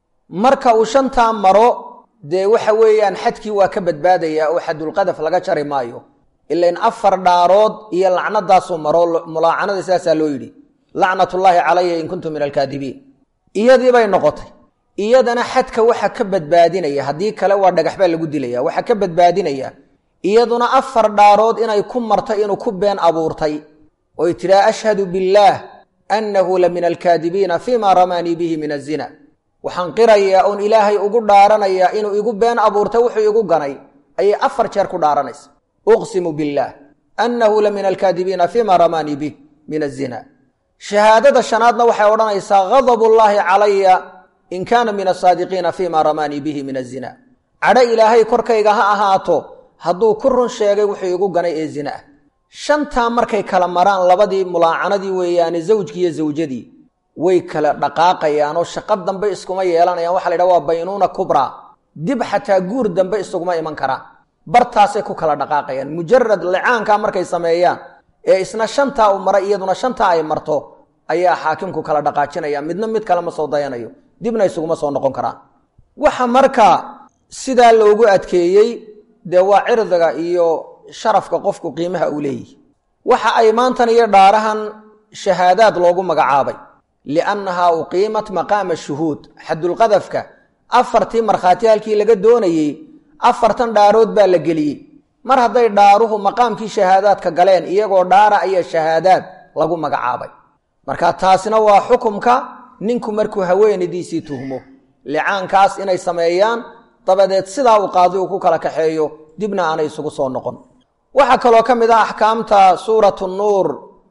marka uu shantaa maro dee waxa weeyaan xadkii waa ka badbaadayaa oo xadulqadaf laga jari maayo ilain afar dhaarood iyo lacnadaasuu maro mulaacanada sidaasaa loo yidhi lacnatullaahi calaya in kuntu min alkaadibiin iyadii bay noqotay iyadana xadka waxa ka badbaadinaya haddii kale waa dhagax baa lagu dilaya waxaa ka badbaadinaya iyaduna afar dhaarood inay ku martay inuu ku been abuurtay oy tidhaha ashhadu billaah annahu la min alkaadibiina fii ma ramaanii bihi min azina waxaan qirayaa oon ilaahay ugu dhaaranayaa inuu igu been abuurtay wuxuu igu ganay ayay afar jeer ku dhaaranaysa uqsimu billaah annahu la min alkaadibiina fii ma ramaanii bih min azina shahaadada shanaadna waxay odhanaysaa ghadab ullaahi calaya in kaana min asaadiqiina fii ma ramaanii bihi min azina cadho ilaahay korkayga ha ahaato hadduu ku run sheegay wuxuu igu ganay ee zina ah shantaa markay kala maraan labadii mulaacanadii weeyaane zawjkii iyo zawjadii way kala dhaqaaqayaan oo shaqo dambe iskuma yeelanayaan waxa la ydhaha waa baynuuna kubraa dib xataa guur dambe isuguma iman karaan bartaasay ku kala dhaqaaqayaan mujarad licaankaa markay sameeyaan ee isna shantaa uu maray iyaduna shantaa ay marto ayaa xaakimku kala dhaqaajinaya midna mid kale ma soo dayanayo dibna isuguma soo noqon karaan waxa marka sidaa loogu adkeeyey dee waa cirdiga iyo sharafka qofku qiimaha uu leeyihi waxa ay maantan iyo dhaarahan shahaadaad loogu magacaabay liannahaa uqiimat maqaama shuhuud xadulqadafka afartii markhaati halkii laga doonayey afartan dhaarood baa la geliyey mar hadday dhaaruhu maqaamkii shahaadaadka galeen iyagoo dhaara ayaa shahaadaad lagu magacaabay marka taasina waa xukumka ninku markuu haweenaydiisii tuhmo licaankaas inay sameeyaan dabadeed sidaa uu qaadi uu ku kala kaxeeyo dibna aanay isugu soo noqon waxaa kaloo ka mid ah axkaamta suuratu nuur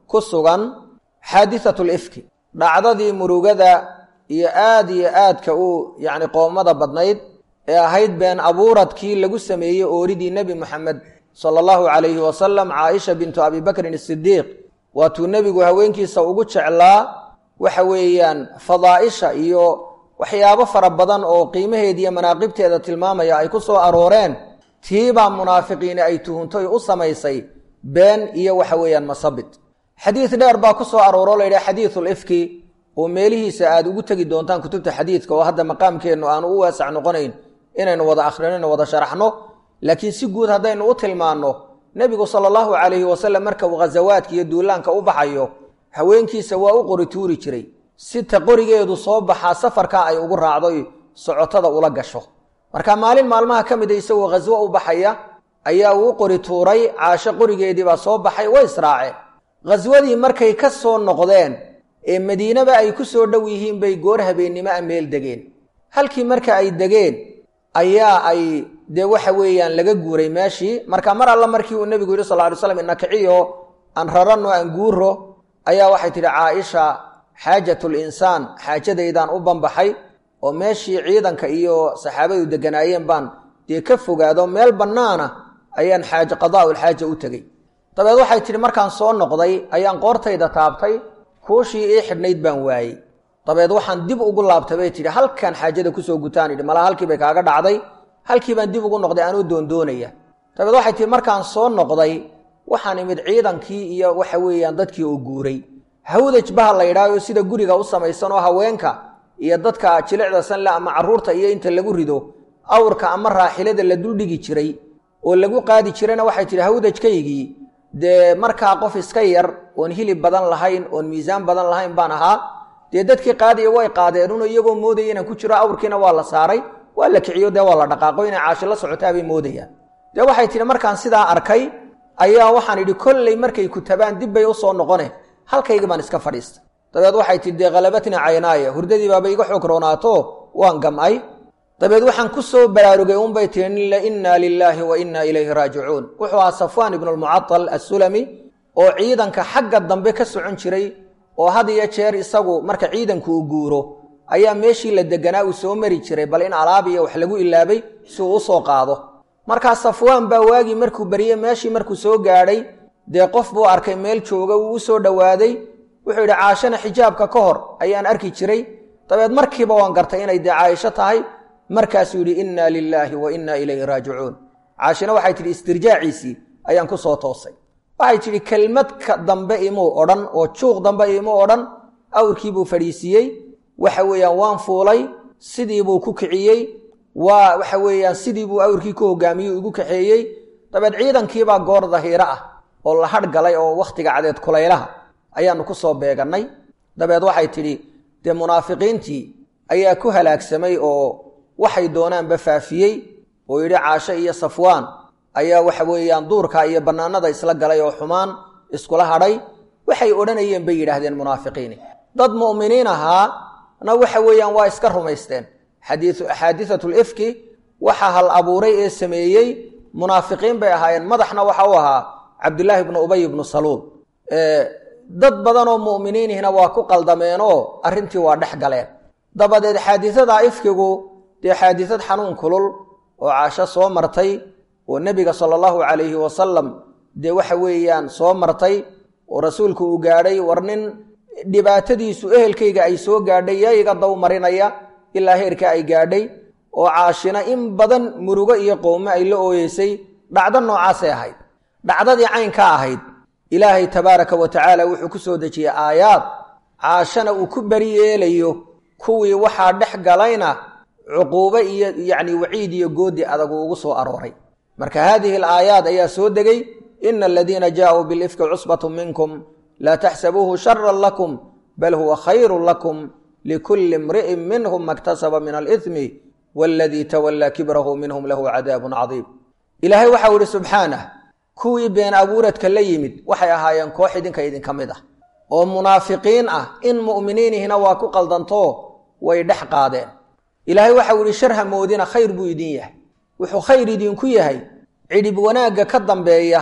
ku sugan xaadithatu lifki dhacdadii murugada iyo aad iyo aadka u yacni qoomada badnayd ee ahayd been abuuradkii lagu sameeyey ooridii nebi moxamed sala allahu calayhi wasalam caaisha bintu abi bakrin asidiiq waatuu nebigu haweenkiisa ugu jeclaa waxa weeyaan fadaa'isha iyo waxyaabo fara badan oo qiimaheeda iyo manaaqibteeda tilmaamaya ay ku soo arooreen tiibaa munaafiqiini ay tuhuntoy u samaysay been iyo waxa weeyaan masabid xadiid dheer baa ku soo arooro la yidhaha xadiidu lifki oo meelihiisa aad ugu tegi doontaan kutubta xadiidka oo hadda maqaamkeennu aanu u waasac noqonayn inaynu wada akhrino wada sharaxno laakiin si guud haddaynu u tilmaanno nebigu sala allahu calayhi wasalam marka uu khasawaadka iyo duulaanka u baxayo haweenkiisa waa u qori tuuri jiray si ta qorigeedu soo baxaa safarkaa ay ugu raacdoy socotada ula gasho marka maalin maalmaha ka mida isagoo khaswo u baxaya ayaa uu u qori tuuray caasho qorigeediibaa soo baxay way israaceen khaswadii markay ka soo noqdeen ee madiinaba ay ku soo dhow yihiin bay goor habeennimo a meel degeen halkii marka ay degeen ayaa ay dee waxa weeyaan laga guuray meeshii marka mar alla markii uu nebigu yidhi sal ly slam inakiciyo aan raranno aan guuro ayaa waxay tidhi caaisha xaajatul insaan xaajadaydaan u banbaxay oo meeshii ciidanka iyo saxaabadu deganaayeen baan dee ka fogaado meel bannaana ayaan xaaje qadaa'ulxaaja u tegey dabeed waxay tidhi markaan soo noqday ayaan qoortayda taabtay kuushii ii xidhnayd baan waayey dabeed waxaan dib ugu laabtay bay tidhi halkaan xaajada kusoo gutaan idhi malaa halkii bay kaaga dhacday halkii baan dib ugu noqday anuu doondoonaya dabeed waxay tihi markaan soo noqday waxaan imid ciidankii iyo waxa weeyaan dadkii oo guuray hawdaj baha la yidhaaho sida guriga u samaysan oo haweenka iyo dadka jilicda sanle ama carruurta iyo inta lagu rido awrka ama raaxilada la duldhigi jiray oo lagu qaadi jirayna waxay tihi hawdajkaygii dee markaa qof iska yar oon hilib badan lahayn oon miisaan badan lahayn baan ahaa dee dadkii qaadiya way qaadeenuno iyagoo moodaya inaan ku jiro awrkiina waa la saaray waa la kiciyo dee waa la dhaqaaqo inay caashi la socotaabay moodayaan dee waxay tihi markaan sidaa arkay ayaa waxaan idhi kolley markay kutabaan dib bay u soo noqone halkaygii baan iska fadhiistay dabeed waxay tihi dee khalabatni caynaaya hurdadii baaba iga xoog roonaato waan gam'ay dabeed waxaan ku soo baraarugay unbay tihi innaa lilaahi wa innaa ilayhi raajicuun wuxuu ahaa safwaan ibnu lmucatal assulami oo ciidanka xagga dambe ka socon jiray oo had iyo jeer isagu marka ciidanku uu guuro ayaa meeshii la deganaa uu soo mari jiray bal in alaab iyo wax lagu ilaabay si uu u soo qaado markaa safwaan baa waagii markuu bariyey meeshii markuu soo gaadhay dee qof buu arkay meel jooga wuu u soo dhowaaday wuxuu yidhi caashana xijaabka ka hor ayaan arki jiray dabeed markiiba waan gartay inay dee caaisho tahay markaasuu yidhi innaa lilaahi wa innaa ilayhi raajicuun caashina waxay tidhi istirjaaciisii ayaan ku soo toosay waxay tidhi kelmadka dambe imuu odhan oo juuq dambe imuu odhan awrkiibuu fadhiisiiyey waxa weeyaan waan fuulay sidiibuu ku kiciyey waa waxa weeyaan sidiibuu awrkii ku hogaamiyey igu kaxeeyey dabeed ciidankiibaa goor dahiiro ah oo la hadh galay oo wakhtiga cadeed kulaylaha ayaannu ku soo beegannay dabeed waxay tidhi dee munaafiqiintii ayaa ku halaagsamay oo waxay doonaanba faafiyey oo yidhi caasho iyo safwaan ayaa waxa weeyaan duurka iyo bannaanada isla galay oo xumaan iskula hadhay waxay odhanayeen bay yidhaahdeen munaafiqiini dad mu'miniin ahaa na waxa weeyaan waa iska rumaysteen xaadiatul ifki waxa hal abuuray ee sameeyey munaafiqiin bay ahaayeen madaxna waxa u ahaa cabdulaahi bnu ubay ibnu saluul dad badanoo mu'miniinihina waa ku qaldameenoo arrintii waa dhex galeen dabadeed xaadisada ifkigu dee xaadisad xanuun kulul oo caasho soo martay oo nebiga sala allahu calayhi wasalam dee waxa weeyaan soo martay oo rasuulku uu gaadhay war nin dhibaatadiisu ehelkayga ay soo gaadhay yaa iga daw marinaya ilaa heerka ay gaadhay oo caashina in badan murugo iyo qowme ay la ooyeysay dhacdo noocaasay ahayd dhacdadii caynka ahayd ilaahay tabaaraka wa tacaala wuxuu ku soo dejiyey aayaad caashana uu ku beri yeelayo kuwii waxaa dhex galayna cuquubo iyo yacni waciid iyo goodi adag uu ugu soo arooray marka haadihi alaayaad ayaa soo degay ina aladiina jaauu bilifki cusbatu minkum laa taxsabuuhu sharan lakum bal huwa khayru lakum likulli imri'in minhum maktasaba min alithmi waaladii tawallaa kibrahu minhum lahu cadaabun cadiim ilaahay waxau idhi subxaanah kuwii been abuuradka la yimid waxay ahaayeen koox idinka idinka mid ah oo munaafiqiin ah in mu'miniinihina waa ku qaldantoo way dhex qaadeen ilaahay waxau idhi shar hamoodina khayr buu idin yahay wuxuu khayr idinku yahay cidhib wanaagga ka dambeeya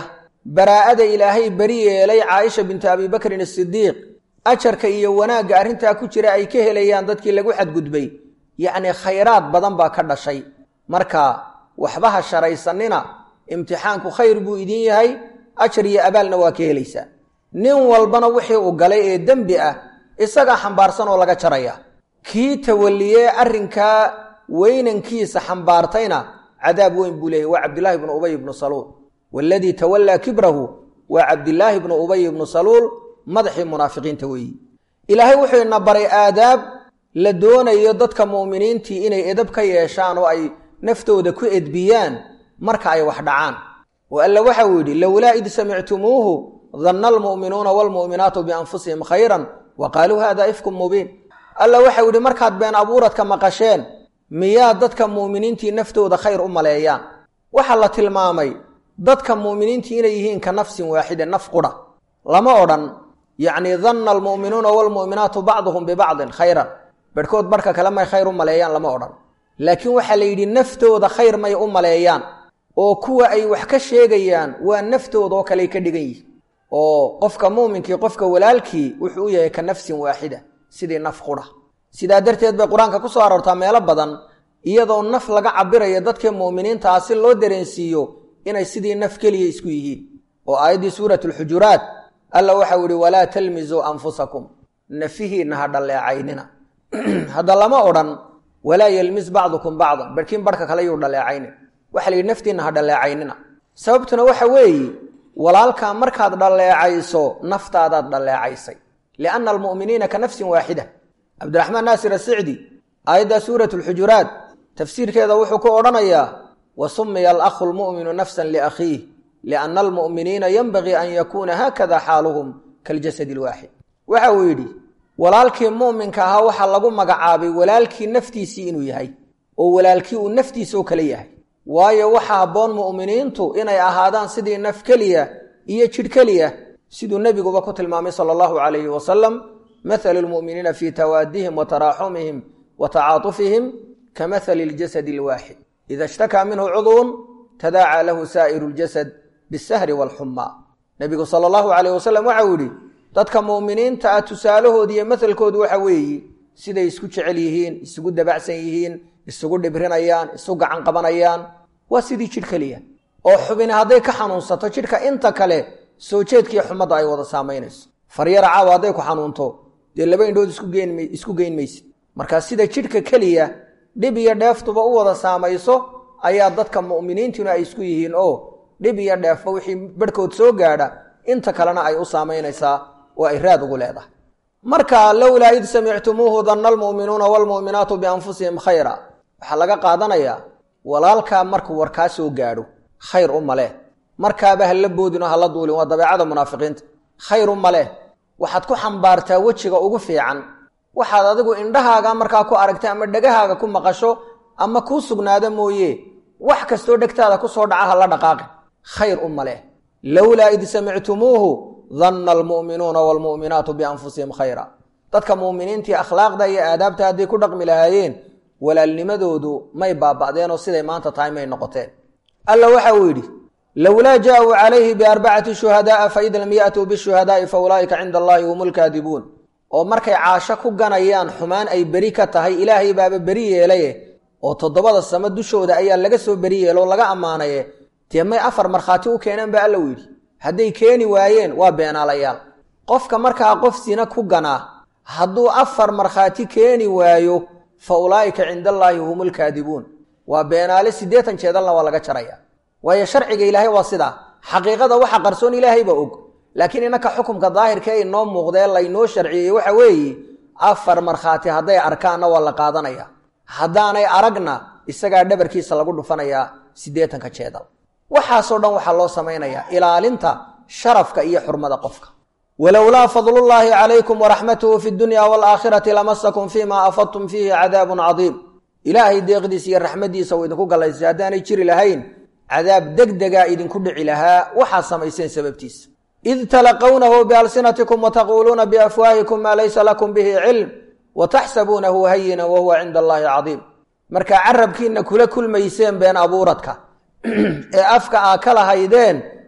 baraa'ada ilaahay beri yeelay caaisha bintu abi bakrin asidiiq ajarka iyo wanaagga arrintaa ku jira ay ka helayaan dadkii lagu xadgudbay yacnii khayraad badan baa ka dhashay marka waxba ha sharaysanina imtixaanku khayr buu idin yahay ajar iyo abaalna waa ka helaysaa nin walbana wixii uu galay ee dembi ah isagaa xambaarsan oo laga jaraya kii tawaliyee arrinkaa weynankiisa xambaartayna cadaab weyn buu leeyahy waa cabdillaahi ibnu ubay ibnu saluul waaladii tawallaa kibrahu waa cabdillaahi ibnu ubay ibnu saluul madaxii munaafiqiinta weeyi ilaahay wuxuu ina baray aadaab la doonayo dadka mu'miniintii inay edab ka yeeshaan oo ay naftooda ku edbiyaan marka ay wax dhacaan oo alla waxau yidhi lowlaa id samictumuuhu danna almu'minuuna waalmu'minaatu bianfusihim khayran wa qaaluu hada ifkum mubiin alla waxau yidhi markaad been abuuradka maqasheen miyaa dadka mu'miniintii naftooda khayr u maleeyaan waxaa la tilmaamay dadka mu'miniintii inay yihiin ka nafsin waaxida naf qudha lama odhan yacnii danna almu'minuuna waalmu'minaatu bacduhum bibacdin khayran bedhkood barhka kale may khayr u maleeyaan lama odhan laakiin waxaa la yidhi naftooda khayr may u maleeyaan oo kuwa ay wax ka sheegayaan waa naftooda oo kaley ka dhigan yihin oo qofka muuminkii qofka walaalkii wuxuu u yahay ka nafsin waaxida sidii naf qudha sidaa darteed bay qur-aanka ku soo aroortaa meelo badan iyadoo naf laga cabirayo dadkii mu'miniintaa si loo dareensiiyo inay sidii naf keliya isku yihiin oo aayaddii suurat alxujuraat alla waxau yihi walaa talmisuu anfusakum nafihiinna ha dhalleecaynina hadda lama odhan walaa yelmis bacdukum bacdan barhkiin barhka kale yuu dhaleecaynin waxa la yidhi naftiinna ha dhalleecaynina sababtuna waxa weeye walaalkaa markaad dhalleecayso naftaadaad dhalleecaysay lianna almu'miniina ka nafsin waaxida cabdiraxmaan naasir asicdi aayadda suurat alxujuraat tafsiirkeeda wuxuu ku odhanayaa wa sumiya alakhu lmu'minu nafsan liakhiih lianna almu'miniina yenbagii an yakuuna haakada xaaluhum kaljasadi alwaaxid waxa uu yidhi walaalkii mu'minka ahaa waxaa lagu magacaabay walaalkii naftiisii inuu yahay oo walaalkii uu naftiisa oo kale yahay waayo waxa habboon mu'miniintu inay ahaadaan sidii naf keliya iyo jidh keliya siduu nebiguba ku tilmaamay sala allahu calayhi wasalam mathalu lmu'miniina fii tawaadihim wa taraaxumihim wa tacaatufihim ka mathali ljasadi alwaaxid ida ishtakaa minhu cudwun tadaacaa lahu saa'iru ljasad bisahri waalxumaa nebigu sala allahu calayh wasalam waxau yidhi dadka mu'miniinta ah tusaalahoodi iyo mathalkoodu waxa weeye siday isku jecel yihiin isugu dabacsan yihiin isugu dhibrinayaan isu gacan qabanayaan waa sidii jidh keliya oo xubini hadday ka xanuunsato jidhka inta kale soo jeedkiiyo xumadda ay wada saamaynayso faryara caawa hadday ku xanuunto dee laba indhood isku geyn maysid markaa sida jidhka keliya dhib iyo dheeftuba u wada saamayso ayaa dadka mu'miniintuna ay isku yihiin oo dhib iyo dheefba wixii barhkood soo gaadha inta kalena ay u saamaynaysaa oo ay raad ugu leedahay marka lowlaa id samictumuuhu danna almu'minuuna waalmu'minaatu bianfusihim khayra waxaa laga qaadanayaa walaalkaa markuu warkaa soo gaadho khayr u maleh markaaba hala boodin oo hala duulin waa dabeecada munaafiqiinta khayr u maleh waxaad ku xambaartaa wejiga ugu fiican waxaad adigu indhahaaga markaa ku aragta ama dhegahaaga ku maqasho ama kuu sugnaada mooye wax kastoo dhegtaada ku soo dhaca hala dhaqaaqi khayr u maleh lowlaa id samictumuuhu danna almu'minuuna waalmu'minaatu bianfusihim khayra dadka mu'miniintii akhlaaqda iyo aadaabta hadday ku dhaqmi lahaayeen walaalnimadoodu may baaba'deenoo siday maanta tahay may noqoteen alla waxa uu yidhi lowlaa jaauu calayhi biarbacati shuhadaaa faid lam ya'tuu bishuhadaa'i fa ulaa'ika cinda allahi hum lkaadibuun oo markay caasho ku ganayaan xumaan ay beri ka tahay ilaahay baaba beri yeelaye oo toddobada samo dushooda ayaa laga soo beri yeelo oo laga ammaanaye dee may afar markhaati u keeneen ba alla u yidhi hadday keeni waayeen waa beenaalayaal qofka markaa qof sina ku ganaa hadduu afar markhaati keeni waayo fa ulaa'ika cinda allaahi hum lkaadibuun waa beenaale siddeetan jeedalna waa laga jaraya waayo sharciga ilaahay waa sidaa xaqiiqada waxa qarsoon ilaahayba og laakiin innaka xukumka daahirka ee inoo muuqdee laynoo sharciyey waxa weeye afar markhaati hadday arkaanna waa la qaadanaya haddaanay aragna isagaa dhabarkiisa lagu dhufanayaa siddeetanka jeedal waxaasoo dhan waxaa loo samaynayaa ilaalinta sharafka iyo xurmada qofka walowlaa fadlullaahi calaykum waraxmatuhu fi dunya waalaakhirati lamasakum fiima afadtum fiihi cadaabun cadiim ilaahay deeqdiisa iyo raxmaddiisa uu idinku gallaysay haddaanay jiri lahayn cadaab degdegaa idinku dhici lahaa waxaad samayseen sababtiisa id talaqawnahu bialsinatikum wataquuluuna biafwaahikum maa laysa lakum bihi cilm wataxsabuunahu hayina wahuwa cinda allaahi cadiim markaa carabkiinna kula kulmayseen been abuuradka ee afka aa ka lahaydeen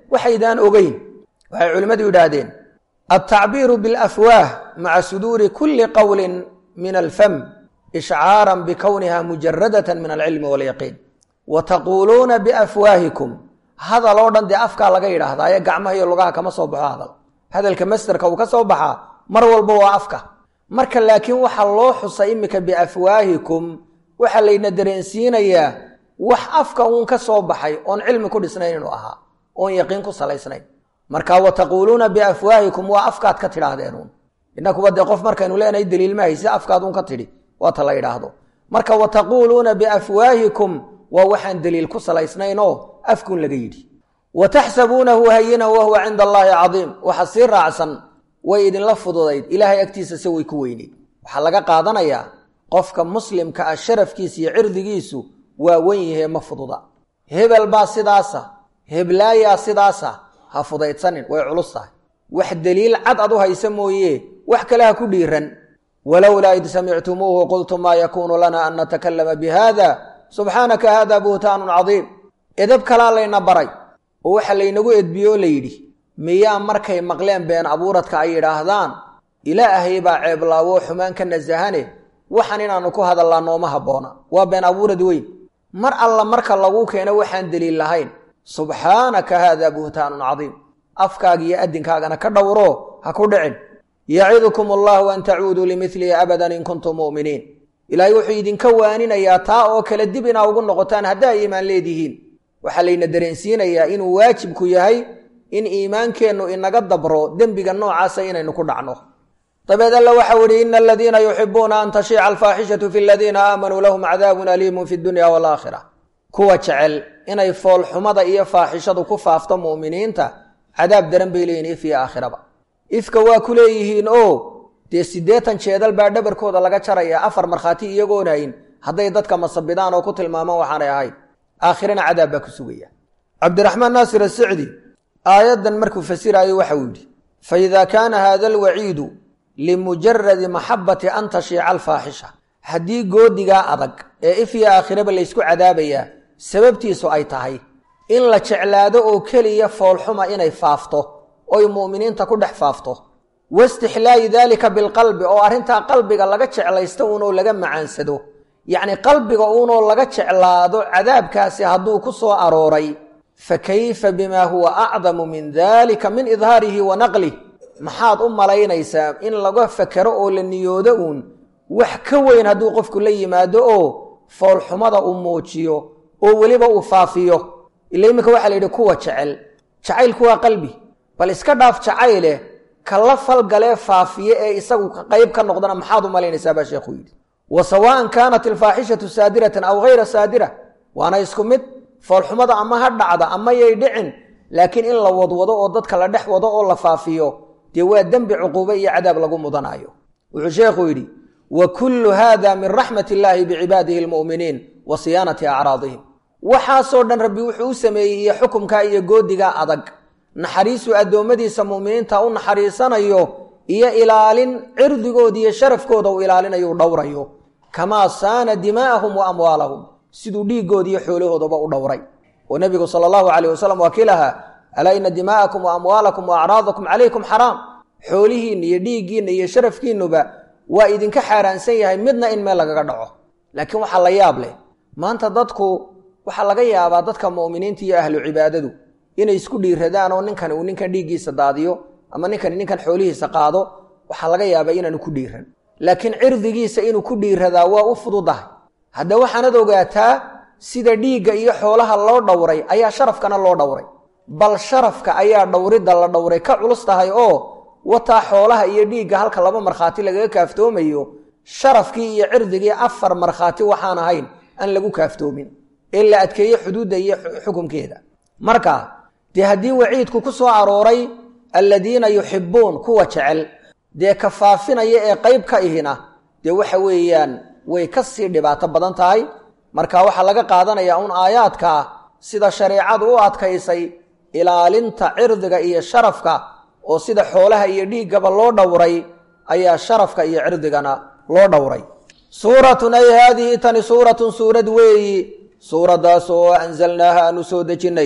waxaydaan ogeyn waxay culimmadu yidhaahdeen altacbiiru bilafwaah maca suduuri kulli qowlin min alfam ishcaaran bikowniha mujaradatan min alcilmi walyaqiin wa taquuluuna biafwaahikum hadal oo dhan dee afkaa laga yidhaahdaa ee gacmaha iyo lugaha kama soo baxo hadal hadalka masderka uu ka soo baxaa mar walba waa afka marka laakiin waxaa loo xusay iminka biafwaahikum waxaa layna dareensiinayaa wax afka uun ka soo baxay oon cilmi ku dhisnayn inuu ahaa oon yaqiin ku salaysnayn marka wa taquuluuna biafwaahikum waa afkaad ka tidhaahdeenuun innakuba dee qof markaynu leenahay daliil ma hayse afkaad uun ka tidhi waata la yidhaahdo marka wa taquuluuna biafwaahikum waa waxaan daliil ku salaysnayn oo afkuun laga yidhi wa taxsabuunahu hayinan wahuwa cinda allaahi cadiim waxa sii raacsan way idinla fududayd ilaahay agtiisa se way ku weyneyd waxaa laga qaadanayaa qofka muslimka ah sharafkiisa iyo cirdigiisu waa wen yahee ma fududa hebel baa sidaasa heblaayaa sidaasa ha fudaydsanin way culus tahay wax deliil cad ad u haysa mooye wax kale ha ku dhiiran walowlaa id samictumuuhu qultum maa yakuunu lana an natakallama bihada subxaanaka hada buhtaanun cadiim edab kalaa layna baray oo waxa laynagu edbiye oo layidhi miyaa markay maqleen been abuuradka ay yidhaahdaan ilaahay baa ceeblaawo xumaan ka nasahane waxaan inaannu ku hadallaa nooma habboona waa been abuurad weyn mar alla marka lagu keeno waxaan deliil lahayn subxaanaka haadaa buhtaanun cadiim afkaaga iyo adinkaagana ka dhowro ha ku dhicin yacidukum allahu an tacuuduu limilihi abadan in kuntum mu'miniin ilaahay wuxuu idinka waaninayaa taa oo kale dib inaa ugu noqotaan haddaa iimaan leedihiin waxaa layna dareensiinayaa inuu waajibku yahay in iimaankeennu inaga dabro dembiga noocaasa inaynu ku dhacno dabeed alla waxau ihi ina aladiina yuxibuuna an tashiica alfaaxishatu fi ladiina aamanuu lahum cadaabun aliimun fi dunya walaakhira kuwa jecel inay foolxumada iyo faaxishadu ku faafto mu'miniinta cadaab daran bay leeyihin if iyo aakhiraba ifka waa ku leeyihiin oo dee siddeetan jeedal baa dhabarkooda laga jaraya afar markhaati iyagoonayn hadday dadka masabidaan oo ku tilmaamaan waxaanay ahayn aakhirana cadaab baa ku sugaya cabdiraxmaan naasir asicdi aayaddan markuu fasiraayo waxau yidhi faida kaana hada alwaciidu limujaradi maxabati an tashiica alfaaxisha haddii goodigaa adag ee if iyo aakhiraba laysku cadaabayaa sababtiisu ay tahay in la jeclaado oo keliya foolxuma inay faafto oy mu'miniinta ku dhex faafto waistixlaayi daalika bilqalbi oo arrintaa qalbiga laga jeclaysto uunoo laga macaansado yacni qalbiga uunoo laga jeclaado cadaabkaasi hadduu ku soo arooray fa kayfa bimaa huwa acdamu min dalika min idhaarihi wa naqlih maxaad u malaynaysaa in laga fakero oo la niyoodo uun wax ka weyn hadduu qofku la yimaado oo foolxumada uu muujiyo oo weliba uu faafiyo ila iminka waxaa la yidhi kuwa jecel jacaylku waa qalbi bal iska dhaaf jacayle kala falgalee faafiye ee isagu qayb ka noqdana maxaad u malaynaysaa baa sheekhu yidhi wa sawaan kaanat alfaaxishatu saadiratan aw hayra saadira waana isku mid foolxumada ama ha dhacda ama yay dhicin laakiin in la wadwado oo dadka la dhex wado oo la faafiyo dee waa dembi cuquube iyo cadaab lagu mudanaayo wuxuu sheekhu yidhi wa kullu hada min raxmat illaahi bicibaadihi almu'miniin wa siyaanati acraadihim waxaasoo dhan rabbi wuxuu u sameeyey iyo xukumkaa iyo goodigaa adag naxariisuu addoommadiisa mu'miniinta u naxariisanayo iyo ilaalin cirdigooda iyo sharafkooda uu ilaalinayo u dhowrayo kamaa saana dimaa'ahum wa amwaalahum siduu dhiiggooda iyo xoolahoodaba u dhowray oo nebigu sala allahu calayh wasalam waa kii lahaa alaa ina dimaa'akum wa amwaalakum wa acraadakum calaykum xaraam xoolihiinna iyo dhiiggiinna iyo sharafkiinnuba waa idinka xaaraansan yahay midna in meel lagaga dhaco laakiin waxaa la yaab leh maanta dadku waxaa laga yaabaa dadka mu'miniinta iyo ahlu cibaadadu inay isku dhiiradaan oo ninkan uu ninkan dhiiggiisa daadiyo ama ninkani ninkan xoolihiisa qaado waxaa laga yaabaa inaanu ku dhiiran laakiin cirdigiisa inuu ku dhiiradaa waa u fududahay hadda waxaanad ogaataa sida dhiigga iyo xoolaha loo dhowray ayaa sharafkana loo dhowray bal sharafka ayaa dhowridda la dhowray ka culus tahay oo wataa xoolaha iyo dhiigga halka laba markhaati lagaga kaaftoomayo sharafkii iyo cirdigii afar markhaati waxaan ahayn aan lagu kaaftoomin ee la adkeeye xuduudda iyo xukumkeeda marka dee haddii waciidku ku soo arooray alladiina yuxibbuun kuwa jecel dee ka faafinaya ee qayb ka ihina dee waxa weeyaan way ka sii dhibaato badan tahay marka waxaa laga qaadanayaa un aayaadkaa sida shareecadu u adkaysay ilaalinta cirdiga iyo sharafka oo sida xoolaha iyo dhiiggaba loo dhowray ayaa sharafka iyo cirdigana loo dhowray suuratun ay haadihi tani suuratun suurad weeyi suuraddaas oo anzalnaaha aanu soo dejinnay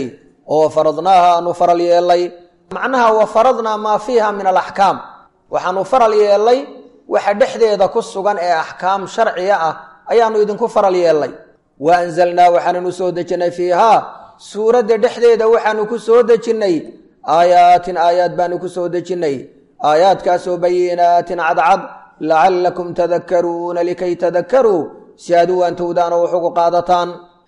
oo faradnaaha aanu faral yeelay macnaha wa faradnaa maa fiiha min alaxkaam waxaanu faral yeelay waxa dhexdeeda ku sugan ee axkaam sharciga ah ayaanu idinku faral yeelay wa anzalnaa waxaananu soo dejinnay fiihaa suuradda dhexdeeda waxaanu ku soo dejinnay aayaatin aayaad baanu ku soo dejinnay aayaadkaasoo bayinaatin cadcad lacallakum tadakkaruuna likay tadakkaruu si aad u waantowdaan oo waxugu qaadataan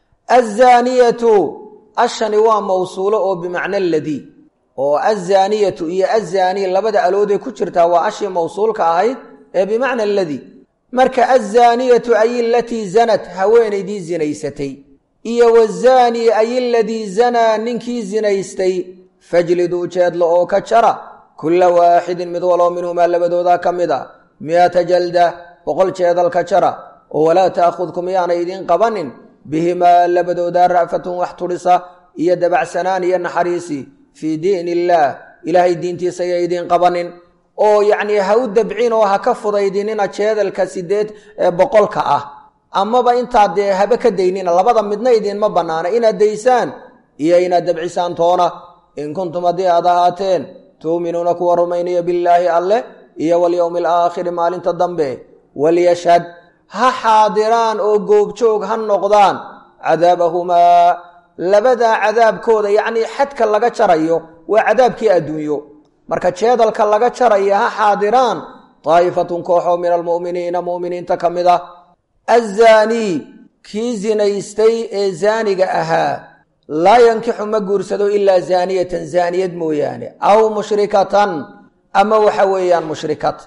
azaaniyatu ashani waa mawsuulo oo bimacna aladii oo azaaniyatu iyo azaanii labada alooday ku jirtaa waa ashii mawsuulka ahayd ee bimacna aladii marka azaaniyatu ay ilatii zanat haweenaydii zinaysatay iyo wazaanii ay iladii zanaa ninkii zinaystay fajliduu jeedla oo ka jara kulla waaxidin mid waloo minhumaa labadoodaa ka mid a mi'ata jalda boqol jeedal ka jara oo walaa ta'khudkum yaanay idiin qabanin bihimaa labadoodaa ra'fatun wax tudhisa iyo dabacsanaan iyo naxariisi fii diin illaah ilaahay diintiisa ya idiin qabanin oo yacnii ha u dabcin oo ha ka fudaydinina jeedalka sideed ee boqolka ah amaba intaad dee haba ka daynina labada midna idiinma bannaana inaad daysaan iyo inaad dabcisaan toona in kuntum haddii aad ahaateen tuuminuuna kuwa rumaynaya billaahi alleh iyo walyowmi alaakhiri maalinta dambe walyashhad ha xaadiraan oo goobjoog ha noqdaan cadaabahumaa labadaa cadaabkooda yacnii xadka laga jarayo waa cadaabkii adduunyo marka jeedalka laga jaraya ha xaadiraan daa'ifatun kooxoo min almu'miniina mu'miniinta ka mid ah azaanii kii zinaystay ee zaaniga ahaa laa yankixu ma guursado ilaa zaaniyatan zaaniyad mooyaane aw mushrikatan ama waxa weeyaan mushrikad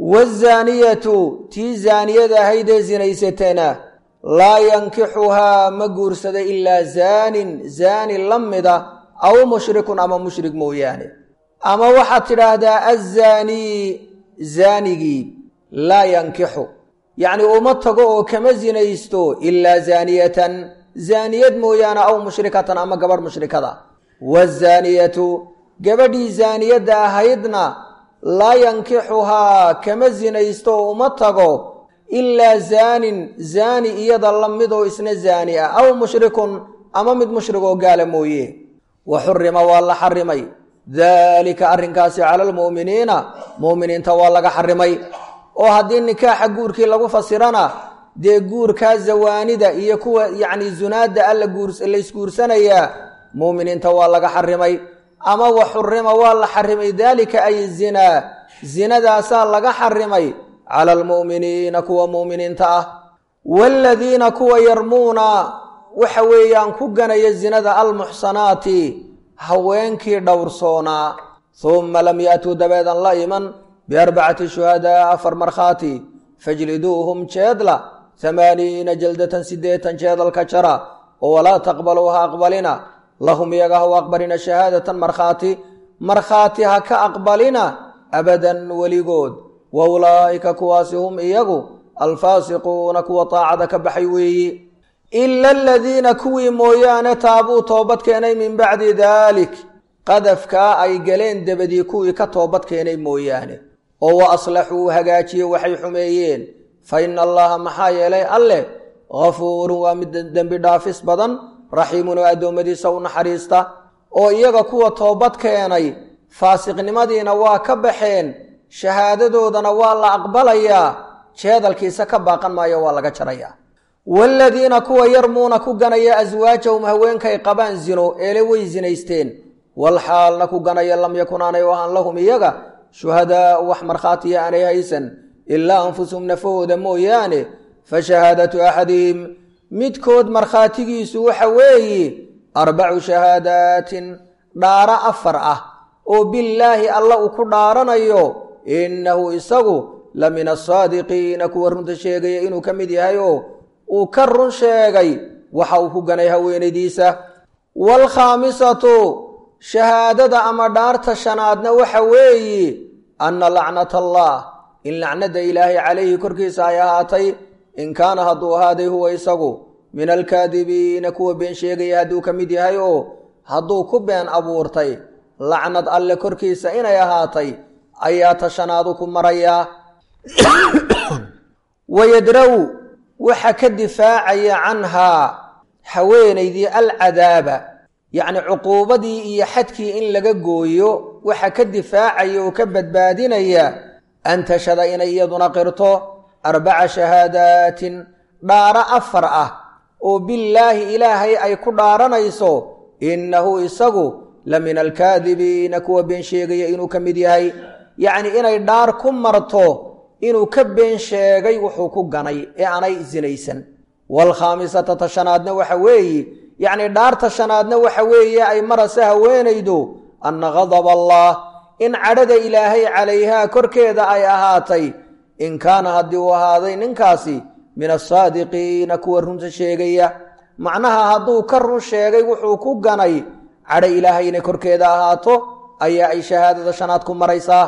waazaaniyatu tii zaaniyada ahayd ee zinaysatana laa yankixuhaa ma guursado ilaa zaanin zaani la mida aw mushrikun ama mushrik mooyaane ama waxaad tidhaahdaa azaanii zaanigii laa yankixu yacni uma tago oo kama zinaysto ilaa zaaniyatan zaaniyad mooyaane aw mushrikatan ama gabadh mushrikada waazaaniyatu gabadhii zaaniyadda ahaydna laa yankixuhaa kama zinaysto oo uma tago ilaa zaanin zaani iyada la mid oo isna zaani ah aw mushrikun ama mid mushrig oo gaala mooye wa xurima waa la xarimay daalika arrinkaasi cala almu'miniina mu'miniinta waa laga xarimay oo haddii nikaaxa guurkii lagu fasirana dee guurkaa zawaanida iyo kuwa yacni zunaadda alla laysguursanayaa mu'miniinta waa laga xarimay ama wa xurima waa la xarimay daalika ay zinaa zinadaasaa laga xarimay cala almu'miniina kuwa mu'miniinta ah waaladiina kuwa yarmuuna waxa weeyaan ku ganaya zinada almuxsanaati haweenkii dhowrsoonaa humma lam ya'tuu dabeedan la iman biarbacati shuhadaa afar markhaati fajliduuhum jeedla hamaaniina jaldatan siddeetan jeedalka jara oo walaa taqbaluu ha aqbalina lahum iyaga ha u aqbalina shahaadatan markhaati markhaati ha ka aqbalina abadan weligood wa ulaa'ika kuwaasi hum iyagu alfaasiquuna kuwa taacada ka baxay weeyi ila aladiina kuwii mooyaane taabuu toobad keenay min bacdi daalik qadafkaa ay galeen debadii kuwii ka toobad keenay mooyaane oo wa aslaxuu hagaajiye waxay xumeeyeen fa ina allaha maxaa yeelay alleh ghafuurun waa mid dembi dhaafis badan raxiimun oo addoommadiisa u naxariista oo iyaga kuwa toobad keenay faasiqnimadiina waa ka baxeen shahaadadoodana waa la aqbalayaa jeedalkiisa ka baaqan maayo waa laga jarayaa waaladiina kuwa yarmuuna ku ganaya aswaajahum haweenkay qabaan zino eele way zinaysteen walxaalna ku ganaya lam yakun aanay u ahaan lahum iyaga shuhadaau wax markhaatiya aanay haysan ilaa anfusuhum nafahooda mooyaane fa shahaadatu axadihim midkood markhaatigiisu waxa weeye arbacu shahaadaatin dhaaro afar ah oo billaahi alla uu ku dhaaranayo innahu isagu la min asaadiqiina kuwa runta sheegaya inuu ka mid yahay oo uu ka run sheegay waxa uu ku ganay haweenaydiisa waalkhaamisatu shahaadada ama dhaarta shanaadna waxa weeye anna lacnata allah in lacnada ilaahay calayhi korkiisa ay ahaatay in kaana hadduu ahaaday huwa isagu min alkaadibiina kuwa been sheegaya hadduu ka mid yahay oo hadduu ku been abuurtay lacnad alle korkiisa inay ahaatay ayaa ta shanaadu ku marayaa wayadraw waxa ka difaacaya canhaa haweenaydii alcadaaba yacni cuquubadii iyo xadkii in laga gooyo waxa ka difaacaya oo ka badbaadinaya an tashhada inay iyaduna qirto arbaca shahaadaatin dhaaro afar ah oo billaahi ilaahay ay ku dhaaranayso innahu isagu la min alkaadibiina kuwa been sheegaya inuu ka mid yahay yacni inay dhaar ku marto inuu ka been sheegay wuxuu ku ganay ee aanay sinaysan waalkhaamisata tashanaadna waxa weeye yacni dhaarta shanaadna waxa weeye ay marase haweenaydu anna gadaba allah in cadhada ilaahay calayhaa korkeeda ay ahaatay in kaana haddii uu ahaaday ninkaasi min asaadiqiina kuwa runta sheegaya macnaha hadduu ka run sheegay wuxuu ku ganay cadho ilaahay inay korkeeda ahaato ayaa ay shahaadada shanaad ku maraysaa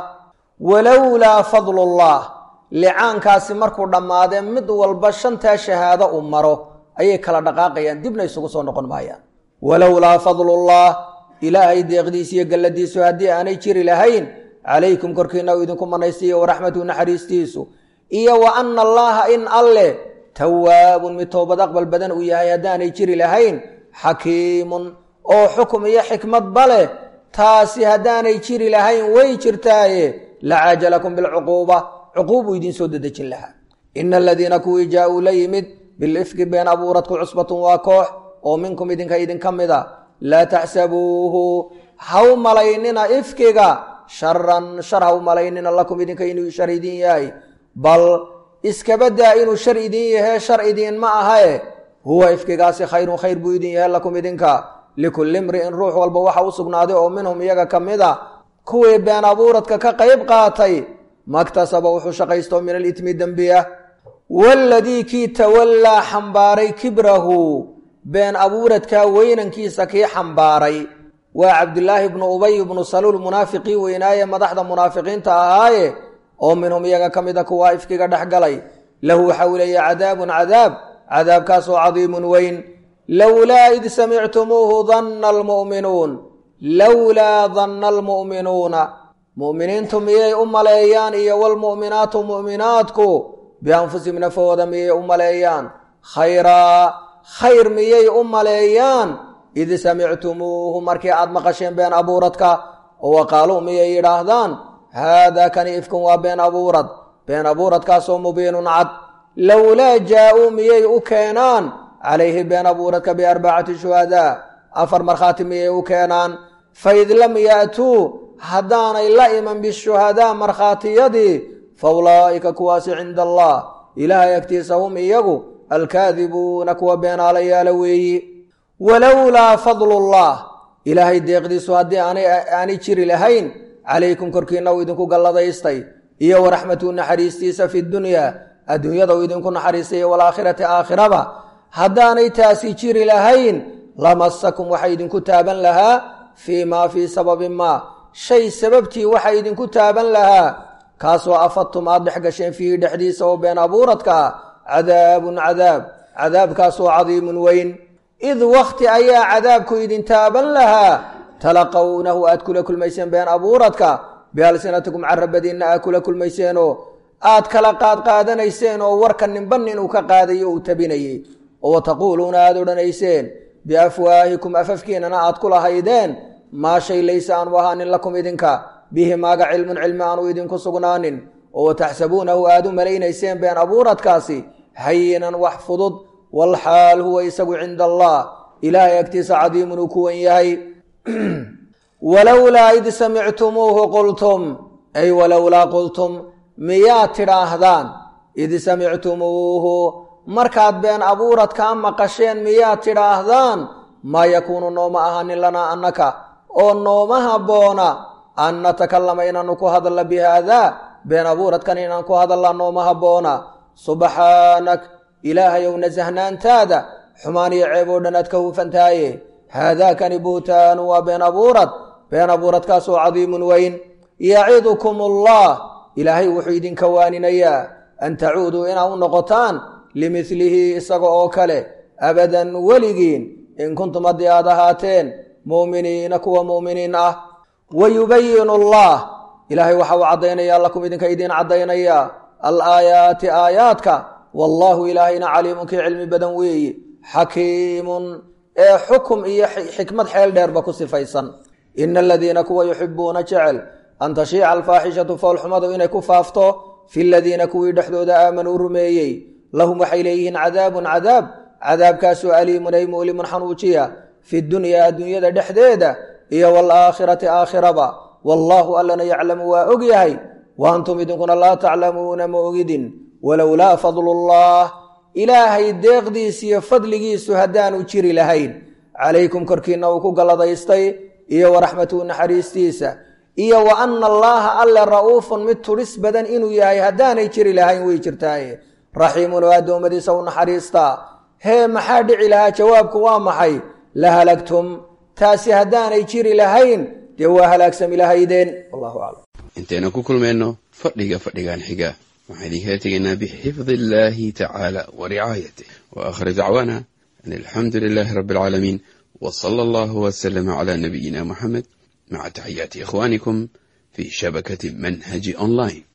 walowlaa fadlullah licaankaasi markuu dhammaadee mid walba shantaa shahaado uu maro ayay kala dhaqaaqayaan dibna isugu soo noqon maayaan walowlaa fadlullah ilaahay deeqdiisa iyo galladiisu haddii aanay jiri lahayn calaykum korkiina uu idinku manaystiiyo waraxmatu naxariistiisu iyo wa anna allaaha in alleh tawaabun mid toobad aqbal badan uu yahay haddaanay jiri lahayn xakiimun oo xukum iyo xikmadba leh taasi haddaanay jiri lahayn way jirtaaye lacaajalakum bilcuquuba cuquubuu idiin soo dedejin lahaa ina aladiina kuwii jaa-uu la yimid bilifki been abuuradku cusbatun waa koox oo minkum idinka idinka mid a laa taxsabuuhu haw malaynina ifkiga sharan shar haw malaynina lakum idinka inuu shar idin yahay bal iskabadaa inuu shar idin yahe shar idiin ma ahae huwa ifkigaasi khayrun khayr buu idin yahay lakum idinka likulli imri'in ruux walba waxa u sugnaaday oo minhum iyaga ka mid a kuwii been abuuradka ka qayb qaatay maktasaba wuxuu shaqaysto min alitmi dembiya waladii kii tawallaa xambaaray kibrahu been abuuradkaa weynankiisa kii xambaaray waa cabdulaahi bnu ubay bnu saluul munaafiqii weynaaye madaxda munaafiqiinta ahaaye oo minhum iyaga ka mida kuwaa ifkiga dhex galay lahu waxa uu leeya cadaabun cadaab cadaabkaasoo cadiimun weyn lowlaa id samictumuuhu danna almu'minuun lowlaa danna almu'minuuna mu'miniintu miyay u maleeyaan iyo walmu'minaatu mu'minaadku bianfusihim nafahooda miyay u maleeyaan khayraa khayr miyay u maleeyaan id samictumuuhu markii aad maqasheen been abuuradka oo waqaaluu miyay yidhaahdaan haadaa kani ifkun waa been abuurad been abuuradkaasoo mubiinun cad lowlaa jaa-uu miyay u keenaan calayhi been abuuradka biarbacati shuhadaa afar markhaati miyay u keenaan faid lam ya'tuu haddaanay la iman bishuhadaa markhaatiyadii fa ulaa'ika kuwaasi cinda allah ilaahay agtiisa hum iyagu alkaadibuuna kuwa beenaalayaala weeyi walowlaa fadlullah ilaahay deeqdiisu haddii aanay jiri lahayn calaykum korkiina uu idinku galladaystay iyo waraxmatu naxariistiisa fi dunyaa adduunyada uu idinku naxariistay walaakhirati aakhiraba haddaanay taasi jiri lahayn lamasakum waxa idinku taaban lahaa fii maa fii sababin maa shay sababtii waxa idinku taaban lahaa kaasoo afadtum aad dhex gasheen fiihi dhexdiisa oo been abuuradka ah cadaabun cadaab cadaabkaasoo cadiimun weyn id wakhti ayaa cadaabku idin taaban lahaa talaqawnahu aad kula kulmayseen been abuuradka bialsinatikum carabadiinna aad kula kulmayseenoo aad kala qaadqaadanayseen oo warka ninba nin uu ka qaadayo uu tabinayey oo taquuluuna aad odhanayseen biafwaahikum afafkiinana aad ku lahaydeen maa shay laysa aanu ahaanin lakum idinka bihi maaga cilmun cilmi aanu idinku sugnaanin oo taxsabuunahu aad u malaynayseen been abuuradkaasi hayinan wax fudud walxaal huwa isagu cinda allah ilaahay agtiisa cadiimun uu kuwan yahay walowlaa id samictumuuhu qultum ay walowlaa qultum miyaad tidhaahdaan id samictumuuhu markaad been abuuradkaa maqasheen miyaad tidhaahdaan maa yakuunu nooma ahaanin lanaa annaka oo nooma habboona an natakallama inaanu ku hadalla bi haadaa been abuuradkan inaan ku hadalla nooma habboona subxaanak ilaahayow nasahnaantaada xumaan iyo ceeb oo dhan aad ka hufantaaye haadaakani buhtaanu waa been abuurad been abuuradkaasoo cadiimun weyn yacidukum allah ilaahay wuxuu idinka waaninayaa an tacuuduu inaa u noqotaan limidlihi isaga oo kale abadan weligiin in kuntum haddii aad ahaateen mu'miniina kuwa mu'miniin ah wa yubayinu allah ilaahay waxa uu caddaynayaa lakum idinka idiin caddaynayaa alaayaati aayaadka wallaahu ilaahayna caliimun kii cilmi badan weeye xakiimun ee xukum iyo xikmad xeel dheerba ku sifaysan ina aladiina kuwa yuxibuuna jecel an tashiica alfaaxishatu foolxumadu inay ku faafto fi ladiina kuwii dhexdooda aamanuu rumeeyey lahum waxay leeyihiin cadaabun cadaab cadaabkaasoo aliimun ay mu'limun xanuujiya fi dunyaa adduunyada dhexdeeda iyo waalaakhirati aakhiraba wallaahu allana yaclamu waa og yahay wa antum idinkuna laa taclamuuna ma ogidin walowlaa fadlullah ilaahay deeqdiis iyo fadligiisu haddaanu jiri lahayn calaykum korkiinna uu ku galladaystay iyo waraxmatuhu naxariistiisa iyo wa ana allaaha alle ra'uufun mid tudhis badan inuu yahay haddaanay jiri lahayn way jirtaaye raxiimun oo addoommadiisa u naxariistaa hee maxaa dhici lahaa jawaabku waa maxay la halagtum taasi haddaanay jiri lahayn dee waa halaagsami lahaydeen wallahu aclam intaynu ku kulmayno fadhiga fadhigan xiga waxaan idinkala tegaynaa bixifdi illaahi tacaala wa ricaayatih wa aakhir dacwaana an alxamdu lilaahi rabbi alcaalamiin wa sala allahu wasalama calaa nabiyina muxamed maca taxiyaati ikhwaanikum fii shabakati manhaji online